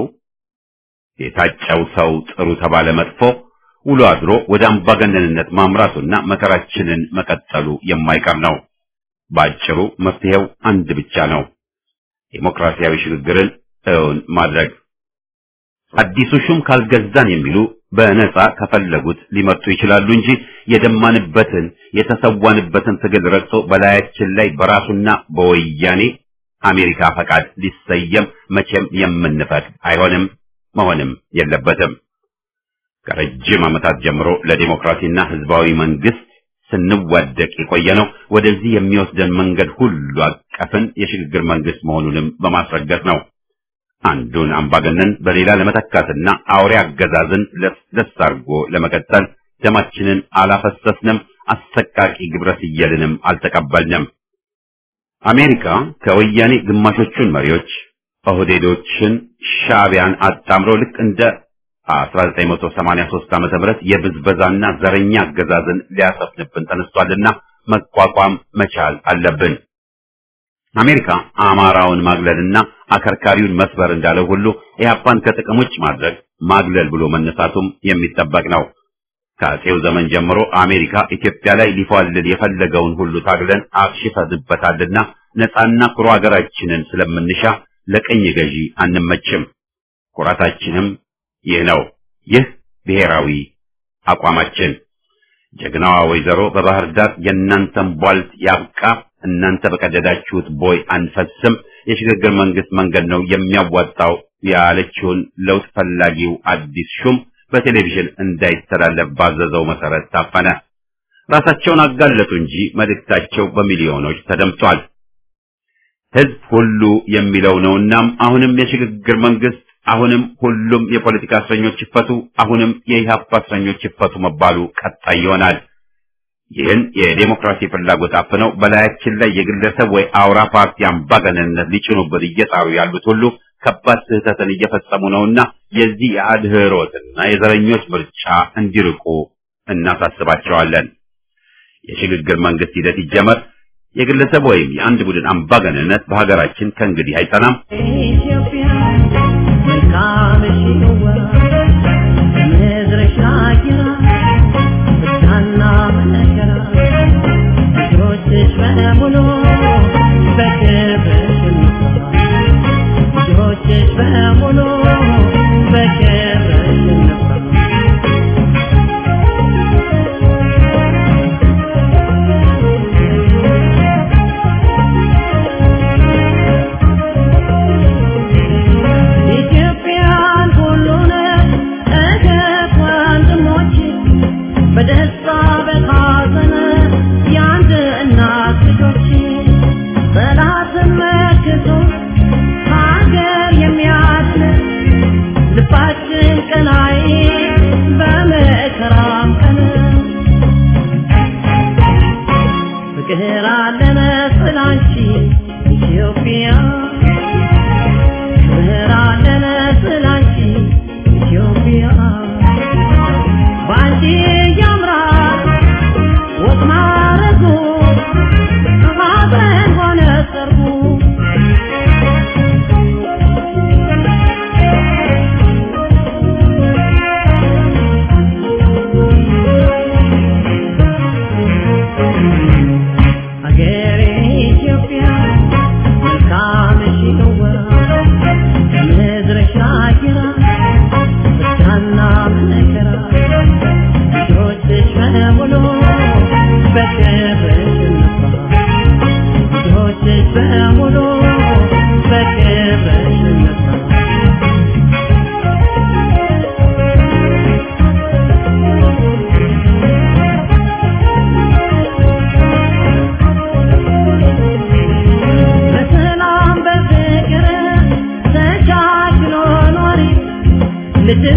የታጨው ሰው ጥሩ ተባለ መጥፎ ውሎ አድሮ ወደ አምባገነንነት ማምራቱና መከራችንን መቀጠሉ የማይቀር ነው። ባጭሩ መፍትሄው አንድ ብቻ ነው። ዴሞክራሲያዊ ሽግግርን እውን ማድረግ። አዲሱ ሹም ካልገዛን የሚሉ በነጻ ከፈለጉት ሊመርጡ ይችላሉ እንጂ የደማንበትን የተሰዋንበትን ትግል ረግጦ በላያችን ላይ በራሱና በወያኔ አሜሪካ ፈቃድ ሊሰየም መቼም የምንፈቅድ አይሆንም፣ መሆንም የለበትም። ከረጅም ዓመታት ጀምሮ ለዲሞክራሲና ህዝባዊ መንግስት ስንዋደቅ የቆየ ነው። ወደዚህ የሚወስደን መንገድ ሁሉ አቀፍን የሽግግር መንግስት መሆኑንም በማስረገጥ ነው። አንዱን አምባገነን በሌላ ለመተካትና አውሬ አገዛዝን ለስለስ አድርጎ ለመቀጠል ደማችንን አላፈሰስንም፣ አሰቃቂ ግብረ ስየልንም አልተቀበልንም። አሜሪካ ከወያኔ ግማሾቹን መሪዎች ኦህዴዶችን፣ ሻዕቢያን አጣምሮ ልክ እንደ 1983 ዓመተ ምህረት የብዝበዛና ዘረኛ አገዛዝን ሊያሰፍንብን ተነስቷልና መቋቋም መቻል አለብን። አሜሪካ አማራውን ማግለልና አከርካሪውን መስበር እንዳለው ሁሉ ኢህአፓን ከጥቅም ውጭ ማድረግ ማግለል ብሎ መነሳቱም የሚጠበቅ ነው። ከአጼው ዘመን ጀምሮ አሜሪካ ኢትዮጵያ ላይ ሊፏልል የፈለገውን ሁሉ ታግለን አክሽፈንበታልና ነፃና ኩሩ ሀገራችንን ስለምንሻ ለቀኝ ገዢ አንመችም። ኩራታችንም ይህ ነው። ይህ ብሔራዊ አቋማችን። ጀግናዋ ወይዘሮ በባህር ዳር የእናንተን ቧልት ያብቃ፣ እናንተ በቀደዳችሁት ቦይ አንፈስም፣ የሽግግር መንግስት መንገድ ነው የሚያዋጣው ያለችውን ለውጥ ፈላጊው አዲስ ሹም በቴሌቪዥን እንዳይተላለፍ ባዘዘው መሰረት ታፈነ። ራሳቸውን አጋለጡ እንጂ መልእክታቸው በሚሊዮኖች ተደምጧል። ህዝብ ሁሉ የሚለው ነውናም አሁንም የሽግግር መንግስት አሁንም ሁሉም የፖለቲካ እስረኞች ይፈቱ፣ አሁንም የኢህአፓ እስረኞች ይፈቱ መባሉ ቀጣይ ይሆናል። ይህን የዴሞክራሲ ፍላጎት አፍነው በላያችን ላይ የግለሰብ ወይ አውራ ፓርቲ አምባገነንነት ሊጭኑበት እየጣሩ ያሉት ሁሉ ከባድ ስህተትን እየፈጸሙ ነውና የዚህ የአድህሮትና የዘረኞች ምርጫ እንዲርቁ እናሳስባቸዋለን። የሽግግር መንግስት ሂደት ይጀመር። የግለሰብ ወይም የአንድ ቡድን አምባገነንነት በሀገራችን ከእንግዲህ አይጸናም። ኢትዮጵያ መልካምሽ ይዋ ምድርሽ አጊራ ብቻና መከራ ልጆችሽ በሙሉ በክብርሽ እንኳ ልጆችሽ በሙሉ በክብርሽ እንኳ ኢትዮጵያን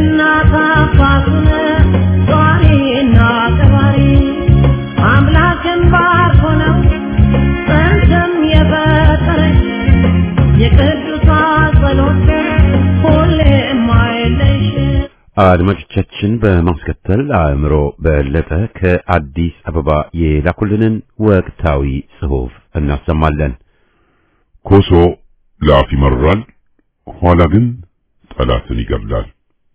እናት አባቱን ጧሪና ቀባሪ አምላክን ባርኮ ነው ጥንትም የፈጠረች የቅዱሳን ጸሎት ሁሌም አይለይሽ አድማጮቻችን በማስከተል አእምሮ በለጠ ከአዲስ አበባ የላኩልንን ወቅታዊ ጽሑፍ እናሰማለን። ኮሶ ለአፍ ይመራል፣ ኋላ ግን ጠላትን ይገድላል።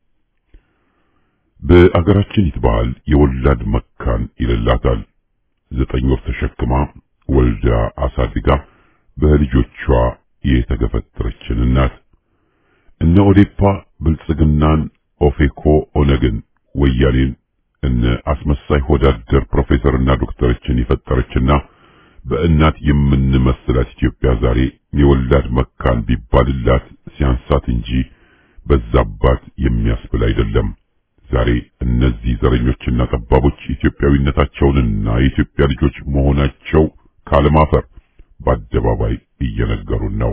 በአገራችን ይትባል የወላድ መካን ይልላታል። ዘጠኝ ወር ተሸክማ ወልዳ አሳድጋ በልጆቿ የተገፈተረችን እናት እነ ኦዴፓ ብልጽግናን፣ ኦፌኮ፣ ኦነግን፣ ወያኔን እነ አስመሳይ ሆዳደር ፕሮፌሰርና ዶክተሮችን የፈጠረችና በእናት የምንመስላት ኢትዮጵያ ዛሬ የወላድ መካን ቢባልላት ሲያንሳት እንጂ በዛባት የሚያስብል አይደለም። ዛሬ እነዚህ ዘረኞችና ጠባቦች ኢትዮጵያዊነታቸውንና የኢትዮጵያ ልጆች መሆናቸው ካለማፈር በአደባባይ እየነገሩን ነው።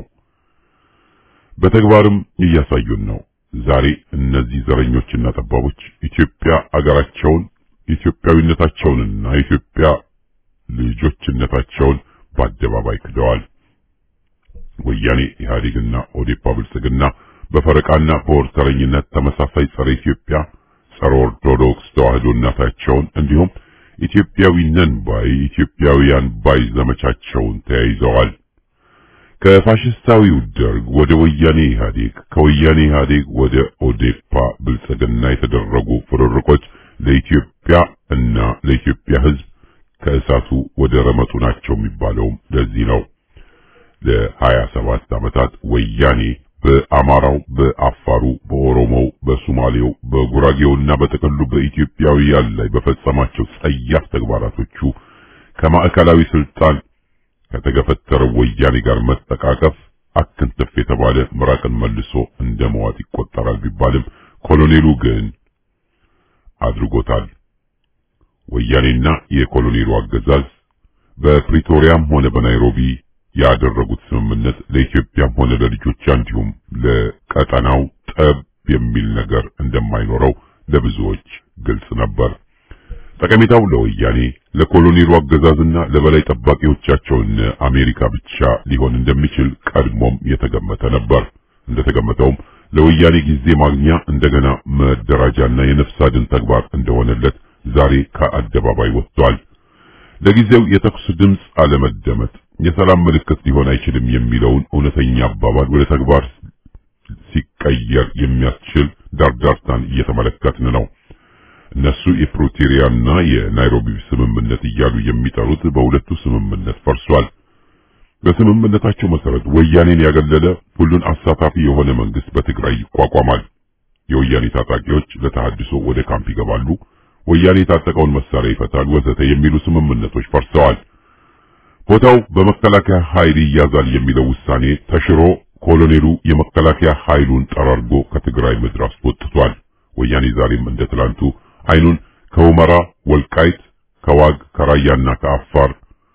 በተግባርም እያሳዩን ነው። ዛሬ እነዚህ ዘረኞችና ጠባቦች ኢትዮጵያ አገራቸውን ኢትዮጵያዊነታቸውንና የኢትዮጵያ ልጆችነታቸውን በአደባባይ ክደዋል። ወያኔ ኢህአዴግና ኦዴፓ ብልጽግና በፈረቃና በወርተረኝነት ተመሳሳይ ጸረ ኢትዮጵያ ጸረ ኦርቶዶክስ ተዋህዶ እናታቸውን እንዲሁም ኢትዮጵያዊ ነን ባይ ኢትዮጵያውያን ባይ ዘመቻቸውን ተያይዘዋል። ከፋሽስታዊው ደርግ ወደ ወያኔ ኢህአዴግ፣ ከወያኔ ኢህአዴግ ወደ ኦዴፓ ብልጽግና የተደረጉ ፍርርቆች ለኢትዮጵያ እና ለኢትዮጵያ ሕዝብ ከእሳቱ ወደ ረመጡ ናቸው የሚባለውም ለዚህ ነው። ለሀያ ሰባት ዓመታት ወያኔ በአማራው፣ በአፋሩ፣ በኦሮሞው፣ በሶማሌው፣ በጉራጌውና በጥቅሉ በኢትዮጵያውያን ላይ በፈጸማቸው ጸያፍ ተግባራቶቹ ከማዕከላዊ ስልጣን ከተገፈተረው ወያኔ ጋር መጠቃቀፍ አክንትፍ የተባለ ምራቅን መልሶ እንደ መዋጥ ይቆጠራል ቢባልም ኮሎኔሉ ግን አድርጎታል። ወያኔና የኮሎኔሉ አገዛዝ በፕሪቶሪያም ሆነ በናይሮቢ ያደረጉት ስምምነት ለኢትዮጵያም ሆነ ለልጆቿ እንዲሁም ለቀጠናው ጠብ የሚል ነገር እንደማይኖረው ለብዙዎች ግልጽ ነበር። ጠቀሜታው ለወያኔ ለኮሎኔሉ አገዛዝና ለበላይ ጠባቂዎቻቸው እነ አሜሪካ ብቻ ሊሆን እንደሚችል ቀድሞም የተገመተ ነበር። እንደተገመተውም ለወያኔ ጊዜ ማግኛ እንደገና መደራጃና የነፍስ አድን ተግባር እንደሆነለት ዛሬ ከአደባባይ ወጥቷል። ለጊዜው የተኩስ ድምፅ አለመደመጥ የሰላም ምልክት ሊሆን አይችልም የሚለውን እውነተኛ አባባል ወደ ተግባር ሲቀየር የሚያስችል ዳርዳርታን እየተመለከትን ነው። እነሱ የፕሪቶሪያና የናይሮቢ ስምምነት እያሉ የሚጠሩት በሁለቱ ስምምነት ፈርሷል። በስምምነታቸው መሰረት ወያኔን ያገለለ ሁሉን አሳታፊ የሆነ መንግስት በትግራይ ይቋቋማል። የወያኔ ታጣቂዎች ለተሃድሶ ወደ ካምፕ ይገባሉ። ወያኔ የታጠቀውን መሳሪያ ይፈታል፣ ወዘተ የሚሉ ስምምነቶች ፈርሰዋል። ቦታው በመከላከያ ኃይል ይያዛል የሚለው ውሳኔ ተሽሮ ኮሎኔሉ የመከላከያ ኃይሉን ጠራርጎ ከትግራይ ምድር አስወጥቷል። ወያኔ ዛሬም እንደ ትላንቱ አይኑን ከሁመራ ወልቃይት፣ ከዋግ ከራያና ከአፋር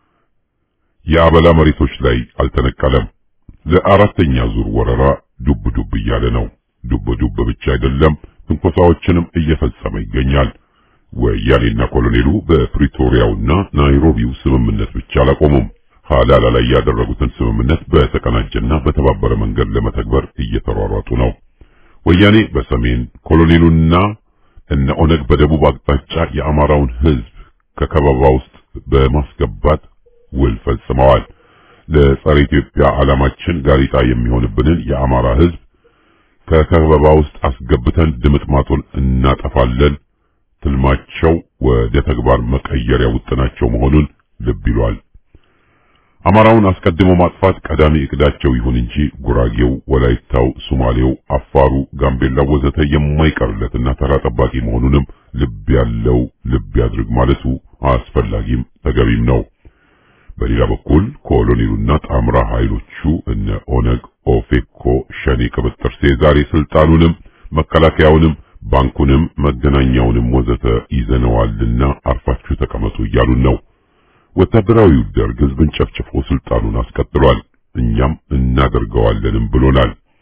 የአበላ መሬቶች ላይ አልተነቀለም። ለአራተኛ ዙር ወረራ ዱብ ዱብ እያለ ነው። ዱብ ዱብ ብቻ አይደለም፣ ትንኮሳዎችንም እየፈጸመ ይገኛል። ወያኔና ኮሎኔሉ በፕሪቶሪያውና ናይሮቢው ስምምነት ብቻ አላቆሙም። ሀላላ ላይ ያደረጉትን ስምምነት በተቀናጀና በተባበረ መንገድ ለመተግበር እየተሯሯጡ ነው። ወያኔ በሰሜን ኮሎኔሉና እነ ኦነግ በደቡብ አቅጣጫ የአማራውን ሕዝብ ከከበባ ውስጥ በማስገባት ውል ፈጽመዋል። ለጸረ ኢትዮጵያ ዓላማችን ጋሪጣ የሚሆንብንን የአማራ ሕዝብ ከከበባ ውስጥ አስገብተን ድምጥማጡን እናጠፋለን። ትልማቸው ወደ ተግባር መቀየሪያ ውጥናቸው መሆኑን ልብ ይሏል። አማራውን አስቀድሞ ማጥፋት ቀዳሚ እቅዳቸው ይሁን እንጂ ጉራጌው፣ ወላይታው፣ ሶማሌው፣ አፋሩ፣ ጋምቤላ ወዘተ የማይቀርለትና ተራ ጠባቂ መሆኑንም ልብ ያለው ልብ ያድርግ ማለቱ አስፈላጊም ተገቢም ነው። በሌላ በኩል ኮሎኔሉና ጣምራ ኃይሎቹ እነ ኦነግ፣ ኦፌኮ፣ ሸኔ ቅብጥር ዛሬ ስልጣኑንም መከላከያውንም ባንኩንም መገናኛውንም ወዘተ ይዘነዋልና አርፋችሁ ተቀመጡ እያሉን ነው። ወታደራዊው ደርግ ህዝብን ጨፍጭፎ ስልጣኑን አስቀጥሏል። እኛም እናደርገዋለንም ብሎናል።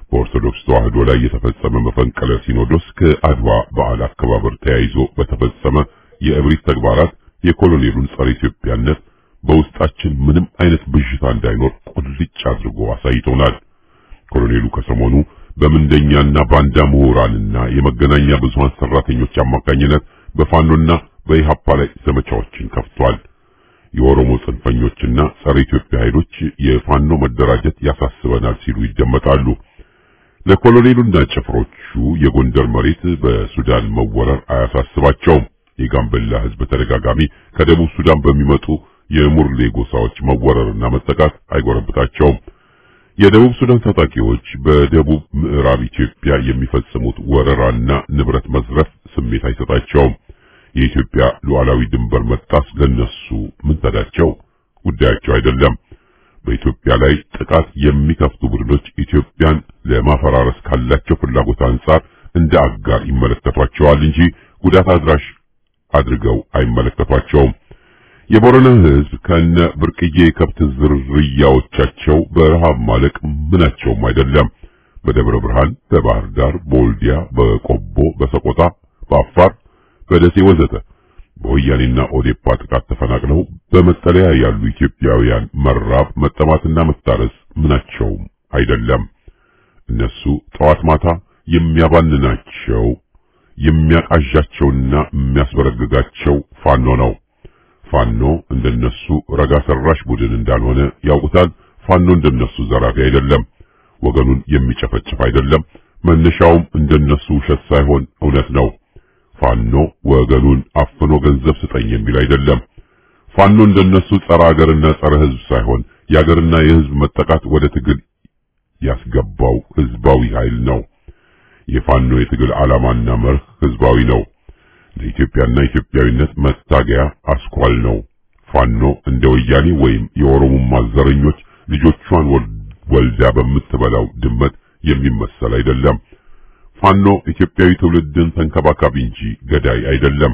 በኦርቶዶክስ ተዋህዶ ላይ የተፈጸመ መፈንቅለ ሲኖዶስ ከአድዋ በዓል አከባበር ተያይዞ በተፈጸመ የእብሪት ተግባራት የኮሎኔሉን ጸረ ኢትዮጵያነት በውስጣችን ምንም አይነት ብዥታ እንዳይኖር ቁልጭ አድርጎ አሳይቶናል። ኮሎኔሉ ከሰሞኑ በምንደኛና ባንዳ ምሁራንና የመገናኛ ብዙሃን ሰራተኞች አማካኝነት በፋኖና በኢሃፓ ላይ ዘመቻዎችን ከፍቷል። የኦሮሞ ጽንፈኞችና ጸረ ኢትዮጵያ ኃይሎች የፋኖ መደራጀት ያሳስበናል ሲሉ ይደመጣሉ። ለኮሎኔሉና ጭፍሮቹ የጎንደር መሬት በሱዳን መወረር አያሳስባቸውም። የጋምቤላ ሕዝብ ተደጋጋሚ ከደቡብ ሱዳን በሚመጡ የሙርሌ ጎሳዎች መወረርና መጠቃት አይጎረብታቸውም። የደቡብ ሱዳን ታጣቂዎች በደቡብ ምዕራብ ኢትዮጵያ የሚፈጽሙት ወረራና ንብረት መዝረፍ ስሜት አይሰጣቸውም። የኢትዮጵያ ሉዓላዊ ድንበር መጣስ ለነሱ ምን ተዳቸው? ጉዳያቸው አይደለም። በኢትዮጵያ ላይ ጥቃት የሚከፍቱ ቡድኖች ኢትዮጵያን ለማፈራረስ ካላቸው ፍላጎት አንጻር እንደ አጋር ይመለከቷቸዋል እንጂ ጉዳት አድራሽ አድርገው አይመለከቷቸውም። የቦረና ሕዝብ ከነ ብርቅዬ የከብት ዝርያዎቻቸው በረሃብ ማለቅ ምናቸውም አይደለም። በደብረ ብርሃን፣ በባህር ዳር፣ በወልዲያ፣ በቆቦ፣ በሰቆጣ፣ በአፋር፣ በደሴ ወዘተ በወያኔና ኦዴፓ ጥቃት ተፈናቅለው በመጠለያ ያሉ ኢትዮጵያውያን መራብ፣ መጠማትና መታረስ ምናቸውም አይደለም። እነሱ ጠዋት ማታ የሚያባንናቸው የሚያቃዣቸውና የሚያስበረግጋቸው ፋኖ ነው። ፋኖ እንደነሱ ረጋ ሰራሽ ቡድን እንዳልሆነ ያውቁታል። ፋኖ እንደነሱ ዘራፊ አይደለም። ወገኑን የሚጨፈጭፍ አይደለም። መነሻውም እንደነሱ ውሸት ሳይሆን እውነት ነው። ፋኖ ወገኑን አፍኖ ገንዘብ ስጠኝ የሚል አይደለም። ፋኖ እንደነሱ ጸረ ሀገርና ጸረ ሕዝብ ሳይሆን የሀገርና የሕዝብ መጠቃት ወደ ትግል ያስገባው ሕዝባዊ ኃይል ነው። የፋኖ የትግል ዓላማና መርህ ሕዝባዊ ነው። ለኢትዮጵያና ኢትዮጵያዊነት መታገያ አስኳል ነው። ፋኖ እንደ ወያኔ ወይም የኦሮሞማ ዘረኞች ልጆቿን ወልዳ በምትበላው ድመት የሚመሰል አይደለም። ፋኖ ኢትዮጵያዊ ትውልድን ተንከባካቢ እንጂ ገዳይ አይደለም።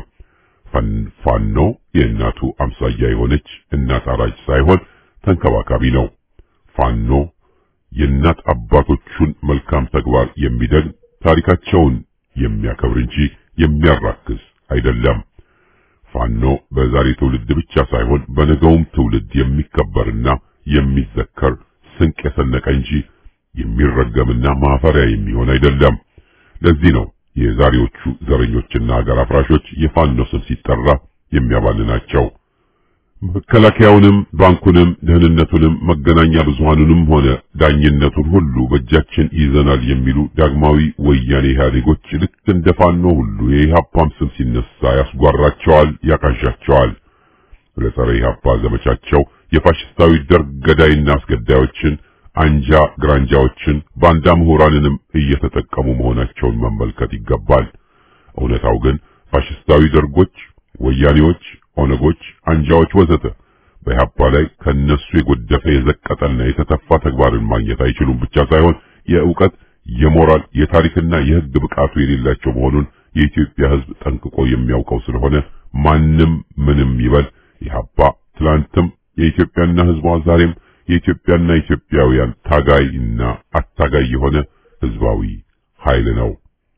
ፋኖ የእናቱ አምሳያ የሆነች እናት አራጅ ሳይሆን ተንከባካቢ ነው። ፋኖ የእናት አባቶቹን መልካም ተግባር የሚደግም ታሪካቸውን የሚያከብር እንጂ የሚያራክስ አይደለም። ፋኖ በዛሬ ትውልድ ብቻ ሳይሆን በነገውም ትውልድ የሚከበርና የሚዘከር ስንቅ የሰነቀ እንጂ የሚረገምና ማፈሪያ የሚሆን አይደለም። ለዚህ ነው የዛሬዎቹ ዘረኞችና ሀገር አፍራሾች የፋኖ ስም ሲጠራ የሚያባልናቸው። መከላከያውንም፣ ባንኩንም፣ ደህንነቱንም፣ መገናኛ ብዙሃኑንም ሆነ ዳኝነቱን ሁሉ በእጃችን ይዘናል የሚሉ ዳግማዊ ወያኔ ኢህአዴጎች ልክ እንደ ፋኖ ሁሉ የኢህአፓም ስም ሲነሳ ያስጓራቸዋል፣ ያቃዣቸዋል። ለጸረ ኢህአፓ ዘመቻቸው የፋሽስታዊ ደርግ ገዳይና አስገዳዮችን አንጃ ግራንጃዎችን ባንዳ ምሁራንንም እየተጠቀሙ መሆናቸውን መመልከት ይገባል። እውነታው ግን ፋሽስታዊ ደርጎች፣ ወያኔዎች፣ ኦነጎች፣ አንጃዎች ወዘተ በኢህአፓ ላይ ከነሱ የጎደፈ የዘቀጠና የተተፋ ተግባርን ማግኘት አይችሉም ብቻ ሳይሆን የእውቀት፣ የሞራል፣ የታሪክና የሕግ ብቃቱ የሌላቸው መሆኑን የኢትዮጵያ ሕዝብ ጠንቅቆ የሚያውቀው ስለሆነ ማንም ምንም ይበል ኢህአፓ ትላንትም የኢትዮጵያና ሕዝቧ ዛሬም የኢትዮጵያና ኢትዮጵያውያን ታጋይና አታጋይ የሆነ ህዝባዊ ኃይል ነው።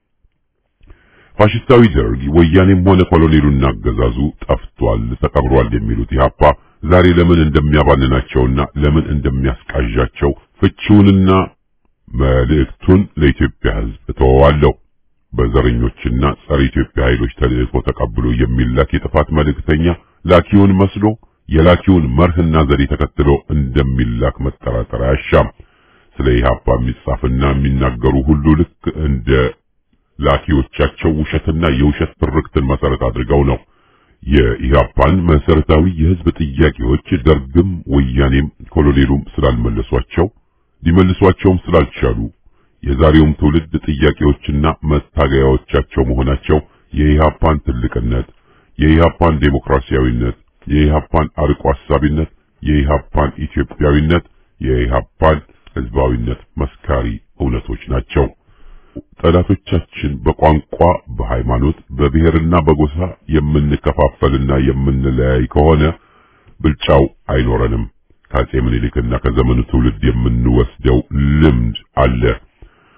ፋሽስታዊ ደርግ ወያኔም ሆነ ኮሎኔሉና አገዛዙ ጠፍቷል፣ ተቀብሯል የሚሉት ኢህአፓ ዛሬ ለምን እንደሚያባንናቸውና ለምን እንደሚያስቃዣቸው ፍቺውንና መልእክቱን ለኢትዮጵያ ህዝብ እተወዋለሁ። በዘረኞችና ጸረ ኢትዮጵያ ኃይሎች ተልእኮ ተቀብሎ የሚላክ የጥፋት መልእክተኛ ላኪውን መስሎ የላኪውን መርህና ዘዴ ተከትሎ እንደሚላክ መጠራጠር አያሻም። ስለ ኢህአፓ የሚጻፍና የሚናገሩ ሁሉ ልክ እንደ ላኪዎቻቸው ውሸትና የውሸት ትርክትን መሰረት አድርገው ነው። የኢህአፓን መሰረታዊ የህዝብ ጥያቄዎች ደርግም ወያኔም ኮሎኔሉም ስላልመለሷቸው ሊመልሷቸውም ስላልቻሉ የዛሬውም ትውልድ ጥያቄዎችና መታገያዎቻቸው መሆናቸው የኢህአፓን ትልቅነት፣ የኢህአፓን ዴሞክራሲያዊነት የኢህአፓን አርቆ አሳቢነት፣ የኢህአፓን ኢትዮጵያዊነት፣ የኢህአፓን ህዝባዊነት መስካሪ እውነቶች ናቸው። ጠላቶቻችን በቋንቋ፣ በሃይማኖት፣ በብሔርና በጎሳ የምንከፋፈልና የምንለያይ ከሆነ ብልጫው አይኖረንም። ከአጼ ምኒልክና ከዘመኑ ትውልድ የምንወስደው ልምድ አለ።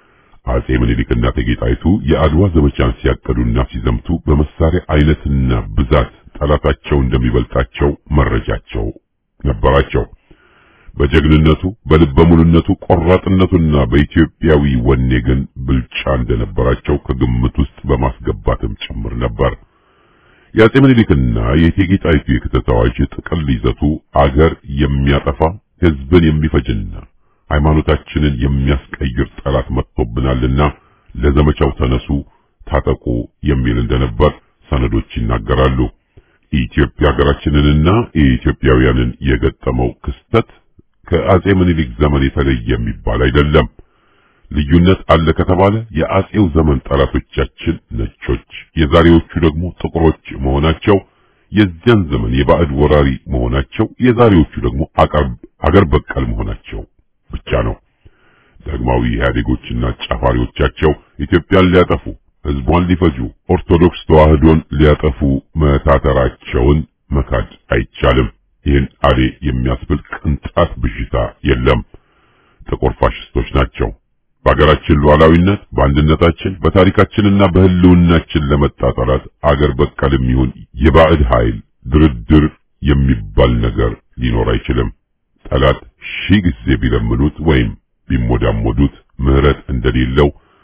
አጼ ምኒልክና እቴጌ ጣይቱ የአድዋ ዘመቻን ሲያቀዱና ሲዘምቱ በመሳሪያ አይነትና ብዛት ጠላታቸው እንደሚበልጣቸው መረጃቸው ነበራቸው። በጀግንነቱ በልበ ሙሉነቱ ቆራጥነቱና በኢትዮጵያዊ ወኔ ግን ብልጫ እንደነበራቸው ከግምት ውስጥ በማስገባትም ጭምር ነበር። የአጼ ምኒልክና የእቴጌ ጣይቱ የክተት አዋጅ ጥቅል ይዘቱ አገር የሚያጠፋ ሕዝብን የሚፈጅና ሃይማኖታችንን የሚያስቀይር ጠላት መጥቶብናልና ለዘመቻው ተነሱ፣ ታጠቁ የሚል እንደነበር ሰነዶች ይናገራሉ። ኢትዮጵያ ሀገራችንንና የኢትዮጵያውያንን የገጠመው ክስተት ከአጼ ምኒልክ ዘመን የተለየ የሚባል አይደለም። ልዩነት አለ ከተባለ የአጼው ዘመን ጠላቶቻችን ነጮች፣ የዛሬዎቹ ደግሞ ጥቁሮች መሆናቸው፣ የዚያን ዘመን የባዕድ ወራሪ መሆናቸው፣ የዛሬዎቹ ደግሞ አገር በቀል መሆናቸው ብቻ ነው። ዳግማዊ ኢህአዴጎችና ጫፋሪዎቻቸው ኢትዮጵያን ሊያጠፉ ህዝቧን ሊፈጁ ኦርቶዶክስ ተዋህዶን ሊያጠፉ መታተራቸውን መካድ አይቻልም። ይህን አሌ የሚያስብል ቅንጣት ብዥታ የለም። ጥቁር ፋሽስቶች ናቸው። በአገራችን ሉዓላዊነት፣ በአንድነታችን፣ በታሪካችንና በህልውናችን ለመጣ ጠላት አገር በቀልም ይሁን የባዕድ ኃይል ድርድር የሚባል ነገር ሊኖር አይችልም። ጠላት ሺህ ጊዜ ቢለምኑት ወይም ቢሞዳሞዱት ምህረት እንደሌለው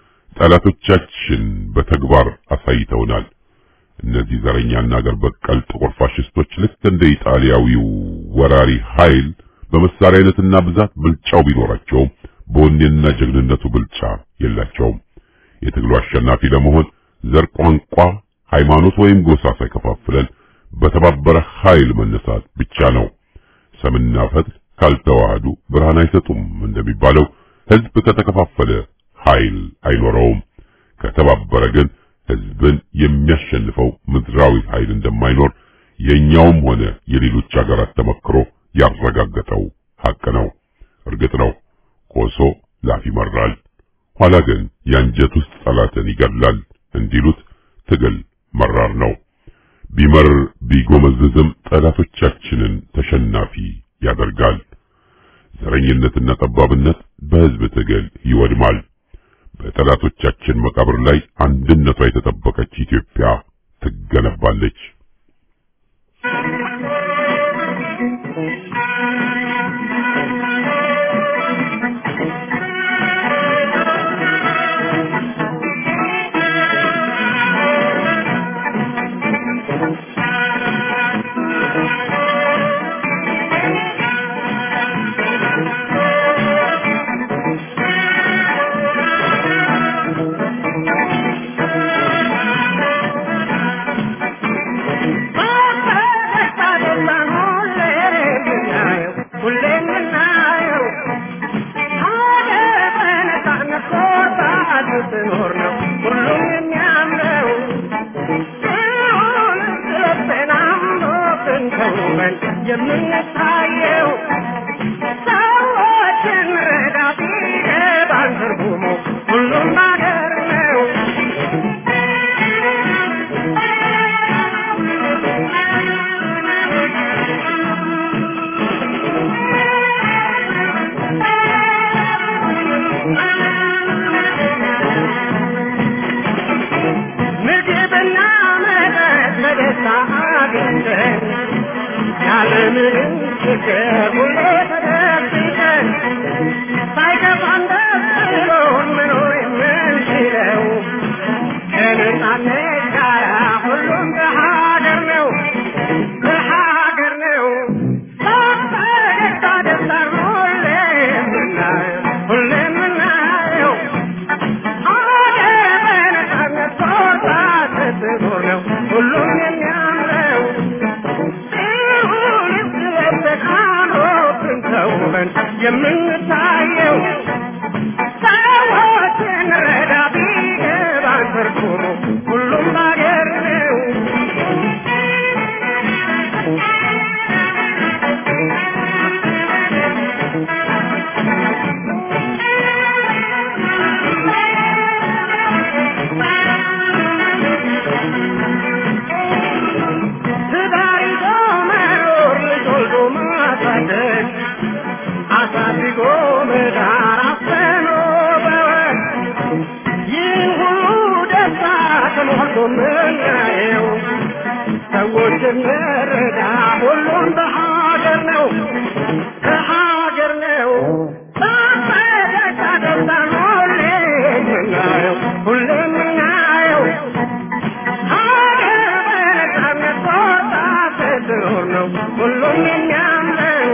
ጠላቶቻችን በተግባር አሳይተውናል። እነዚህ ዘረኛና አገር በቀል ጥቁር ፋሽስቶች ልክ እንደ ኢጣሊያዊው ወራሪ ኃይል በመሳሪያ አይነትና ብዛት ብልጫው ቢኖራቸውም በወኔና ጀግንነቱ ብልጫ የላቸውም። የትግሉ አሸናፊ ለመሆን ዘር፣ ቋንቋ፣ ሃይማኖት ወይም ጎሳ ሳይከፋፍለን በተባበረ ኃይል መነሳት ብቻ ነው። ሰምና ፈትል ካልተዋህዱ ብርሃን አይሰጡም እንደሚባለው ህዝብ ከተከፋፈለ ኃይል አይኖረውም። ከተባበረ ግን ህዝብን የሚያሸንፈው ምድራዊ ኃይል እንደማይኖር የኛውም ሆነ የሌሎች ሀገራት ተመክሮ ያረጋገጠው ሐቅ ነው። እርግጥ ነው ኮሶ ላፍ ይመራል፣ ኋላ ግን የአንጀት ውስጥ ጠላትን ይገድላል እንዲሉት ትግል መራር ነው። ቢመር ቢጎመዝዝም ጠላቶቻችንን ተሸናፊ ያደርጋል። ዘረኝነትና ጠባብነት በህዝብ ትግል ይወድማል። በጠላቶቻችን መቃብር ላይ አንድነቷ የተጠበቀች ኢትዮጵያ ትገነባለች። የምንታየው ሰዎችን ረዳ ቢገባን ትርጉሙ ሁሉም ነገር ነው። ምግብና መጠጥ በደስታ አግኝተን ያለምንም ችግር ሁሌ ተደብቀን ሳይከፋን ደስ ብሎን መኖር የምንችለው ከነጻነት ጋር ሁሉም በሀገር ነው በሀገር ነው በፈገግታ ደስታን ሁሌ የምናየው ሁሌ የምናየው ሀገር በነጻነት ቦታ ስትኖር ነው ሁሉም የሚያምረው የምንታየው ሰዎችን ረዳ ቢገባን ትርጉሙ ሁሉም ባገር ነው። ትዳር ይዞ መኖር ልጅ ወልዶ ማሳደግ አሳድጎ የምናየው ሰዎች እንረዳ ሁሉም በሀገር ነው በሀገር ነው በፈገግታ ደስታን ሁሌ የምናየው ሁሌ የምናየው ሀገር በነፃነት ወጣ ስትኖር ነው ሁሉም የሚያምረው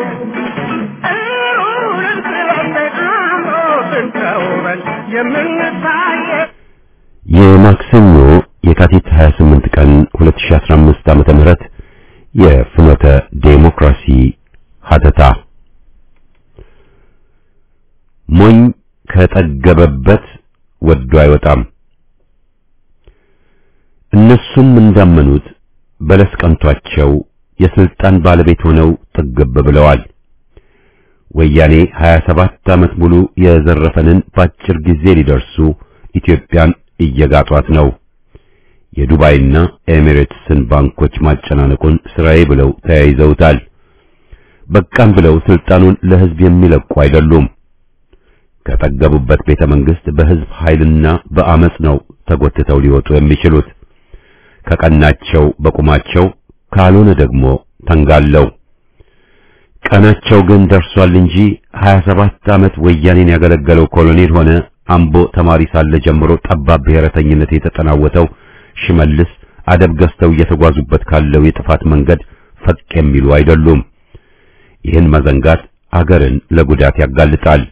እሩንም ስለሰጥ አምሮ ስንተውበን የምንታየው የማክሰኞ የካቲት 28 ቀን 2015 ዓመተ ምህረት የፍኖተ ዴሞክራሲ ሀተታ ሞኝ ከጠገበበት ወዶ አይወጣም። እነሱም እንዳመኑት በለስ ቀንቷቸው የስልጣን ባለቤት ሆነው ጥግብ ብለዋል። ወያኔ 27 ዓመት ሙሉ የዘረፈንን በአጭር ጊዜ ሊደርሱ ኢትዮጵያን እየጋጧት ነው። የዱባይና ኤሚሬትስን ባንኮች ማጨናነቁን ስራዬ ብለው ተያይዘውታል። በቃን ብለው ስልጣኑን ለህዝብ የሚለቁ አይደሉም። ከጠገቡበት ቤተ መንግስት በህዝብ ኃይልና በአመጽ ነው ተጎትተው ሊወጡ የሚችሉት። ከቀናቸው በቁማቸው ካልሆነ ደግሞ ተንጋለው። ቀናቸው ግን ደርሷል እንጂ 27 ዓመት ወያኔን ያገለገለው ኮሎኔል ሆነ አምቦ ተማሪ ሳለ ጀምሮ ጠባብ ብሔረተኝነት የተጠናወተው ሽመልስ አደብ ገዝተው እየተጓዙበት ካለው የጥፋት መንገድ ፈቅ የሚሉ አይደሉም። ይህን መዘንጋት አገርን ለጉዳት ያጋልጣል።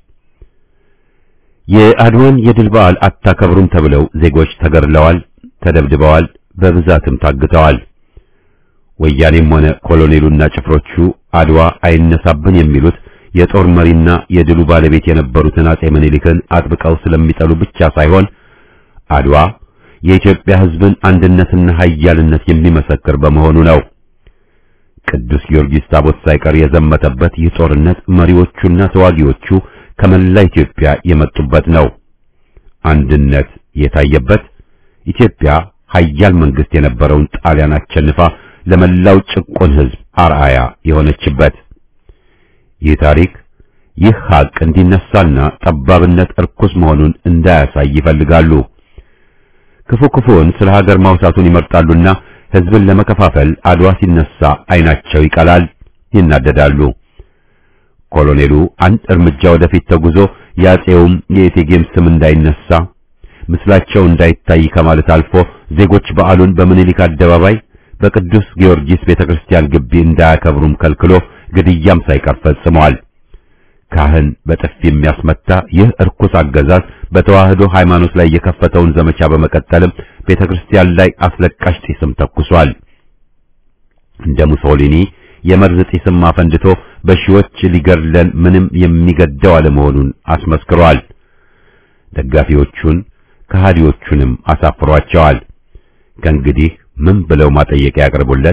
የአድዋን የድል በዓል አታከብሩም ተብለው ዜጎች ተገድለዋል፣ ተደብድበዋል፣ በብዛትም ታግተዋል። ወያኔም ሆነ ኮሎኔሉና ጭፍሮቹ አድዋ አይነሳብን የሚሉት የጦር መሪና የድሉ ባለቤት የነበሩትን አጼ ምኒልክን አጥብቀው ስለሚጠሉ ብቻ ሳይሆን አድዋ የኢትዮጵያ ሕዝብን አንድነትና ኃያልነት የሚመሰክር በመሆኑ ነው። ቅዱስ ጊዮርጊስ ታቦት ሳይቀር የዘመተበት ይህ ጦርነት መሪዎቹና ተዋጊዎቹ ከመላ ኢትዮጵያ የመጡበት ነው። አንድነት የታየበት ኢትዮጵያ ኃያል መንግስት የነበረውን ጣሊያን አሸንፋ ለመላው ጭቆን ሕዝብ አርአያ የሆነችበት ይህ ታሪክ ይህ ሀቅ እንዲነሳና ጠባብነት እርኩስ መሆኑን እንዳያሳይ ይፈልጋሉ። ክፉ ክፉውን ስለ ሀገር ማውሳቱን ይመርጣሉና ሕዝብን ለመከፋፈል አድዋ ሲነሳ አይናቸው ይቀላል፣ ይናደዳሉ። ኮሎኔሉ አንድ እርምጃ ወደፊት ተጉዞ የአጼውም የእቴጌም ስም እንዳይነሳ ምስላቸው እንዳይታይ ከማለት አልፎ ዜጎች በዓሉን በምኒልክ አደባባይ በቅዱስ ጊዮርጊስ ቤተክርስቲያን ግቢ እንዳያከብሩም ከልክሎ ግድያም ሳይቀር ፈጽመዋል። ካህን በጥፊ የሚያስመታ ይህ እርኩስ አገዛዝ በተዋህዶ ሃይማኖት ላይ የከፈተውን ዘመቻ በመቀጠልም ቤተክርስቲያን ላይ አስለቃሽ ጢስም ተኩሷል። እንደ ሙሶሊኒ የመርዝ ጢስም አፈንድቶ በሺዎች ሊገድለን ምንም የሚገደው አለመሆኑን አስመስክሯል። ደጋፊዎቹን ከሃዲዎቹንም አሳፍሯቸዋል። ከእንግዲህ ምን ብለው ማጠየቂያ ያቀርቡለት?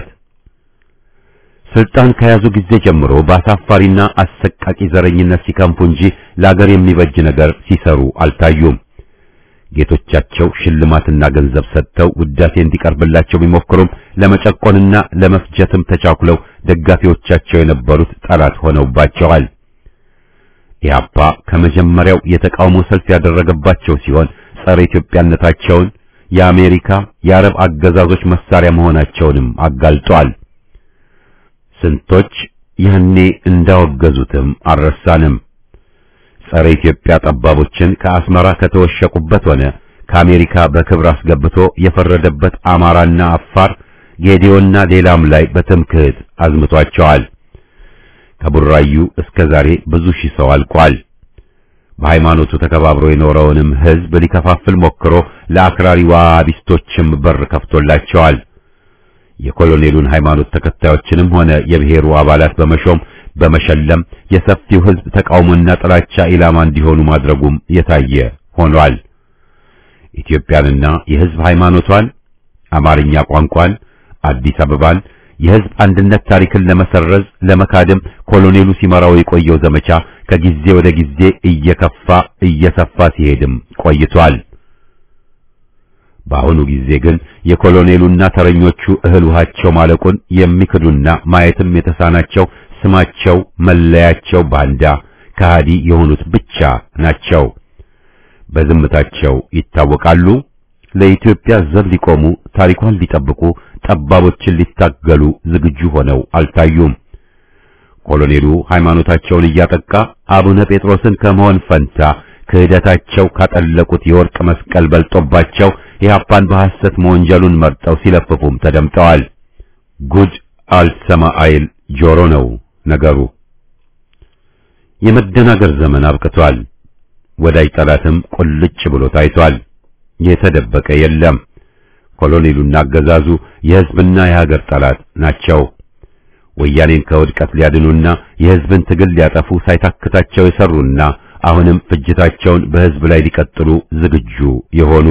ስልጣን ከያዙ ጊዜ ጀምሮ በአሳፋሪና አሰቃቂ ዘረኝነት ሲከንፉ እንጂ ለአገር የሚበጅ ነገር ሲሰሩ አልታዩም። ጌቶቻቸው ሽልማትና ገንዘብ ሰጥተው ውዳሴ እንዲቀርብላቸው ቢሞክሩም ለመጨቆንና ለመፍጀትም ተቻኩለው ደጋፊዎቻቸው የነበሩት ጠላት ሆነውባቸዋል። ኢህአፓ ከመጀመሪያው የተቃውሞ ሰልፍ ያደረገባቸው ሲሆን ጸረ ኢትዮጵያነታቸውን የአሜሪካ የአረብ አገዛዞች መሳሪያ መሆናቸውንም አጋልጧል። ስንቶች ያኔ እንዳወገዙትም አልረሳንም። ጸረ ኢትዮጵያ ጠባቦችን ከአስመራ ከተወሸቁበት ሆነ ከአሜሪካ በክብር አስገብቶ የፈረደበት አማራና አፋር፣ ጌዲዮና ሌላም ላይ በትምክህት አዝምቷቸዋል። ከቡራዩ እስከ ዛሬ ብዙ ሺህ ሰው አልቋል። በሃይማኖቱ ተከባብሮ የኖረውንም ሕዝብ ሊከፋፍል ሞክሮ ለአክራሪ ዋሃቢስቶችም በር ከፍቶላቸዋል። የኮሎኔሉን ሃይማኖት ተከታዮችንም ሆነ የብሔሩ አባላት በመሾም በመሸለም የሰፊው ሕዝብ ተቃውሞና ጥላቻ ኢላማ እንዲሆኑ ማድረጉም የታየ ሆኗል። ኢትዮጵያንና የሕዝብ ሃይማኖቷን፣ አማርኛ ቋንቋን፣ አዲስ አበባን፣ የሕዝብ አንድነት ታሪክን ለመሰረዝ ለመካደም ኮሎኔሉ ሲመራው የቆየው ዘመቻ ከጊዜ ወደ ጊዜ እየከፋ እየሰፋ ሲሄድም ቆይቷል። በአሁኑ ጊዜ ግን የኮሎኔሉና ተረኞቹ እህል ውሃቸው ማለቁን የሚክዱና ማየትም የተሳናቸው ስማቸው መለያቸው ባንዳ ከሃዲ የሆኑት ብቻ ናቸው። በዝምታቸው ይታወቃሉ፣ ለኢትዮጵያ ዘብ ሊቆሙ ታሪኳን ሊጠብቁ ጠባቦችን ሊታገሉ ዝግጁ ሆነው አልታዩም። ኮሎኔሉ ሃይማኖታቸውን እያጠቃ አቡነ ጴጥሮስን ከመሆን ፈንታ ክህደታቸው ካጠለቁት የወርቅ መስቀል በልጦባቸው ኢህአፓን በሐሰት መወንጀሉን መርጠው ሲለፍፉም ተደምጠዋል። ጉድ አልሰማ አይል ጆሮ ነው ነገሩ። የመደናገር ዘመን አብቅቷል። ወዳጅ ጠላትም ቁልጭ ብሎ ታይቷል። የተደበቀ የለም። ኮሎኔሉና አገዛዙ የሕዝብና የሀገር ጠላት ናቸው። ወያኔን ከውድቀት ሊያድኑና የሕዝብን ትግል ሊያጠፉ ሳይታክታቸው የሰሩና አሁንም ፍጅታቸውን በሕዝብ ላይ ሊቀጥሉ ዝግጁ የሆኑ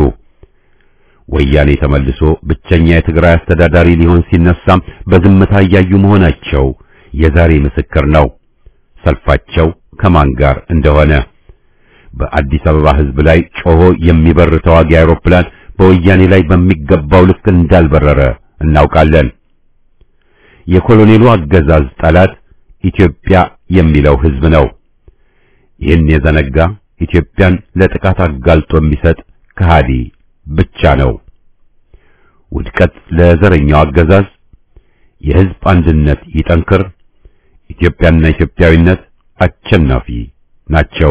ወያኔ ተመልሶ ብቸኛ የትግራይ አስተዳዳሪ ሊሆን ሲነሳም በዝምታ እያዩ መሆናቸው የዛሬ ምስክር ነው። ሰልፋቸው ከማን ጋር እንደሆነ በአዲስ አበባ ሕዝብ ላይ ጮሆ የሚበር ተዋጊ አውሮፕላን በወያኔ ላይ በሚገባው ልክ እንዳልበረረ እናውቃለን። የኮሎኔሉ አገዛዝ ጠላት ኢትዮጵያ የሚለው ሕዝብ ነው። ይህን የዘነጋ ኢትዮጵያን ለጥቃት አጋልጦ የሚሰጥ ከሃዲ ብቻ ነው። ውድቀት ለዘረኛው አገዛዝ፣ የሕዝብ አንድነት ይጠንክር፣ ኢትዮጵያና ኢትዮጵያዊነት አሸናፊ ናቸው።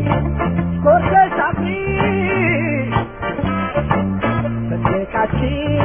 Thank you.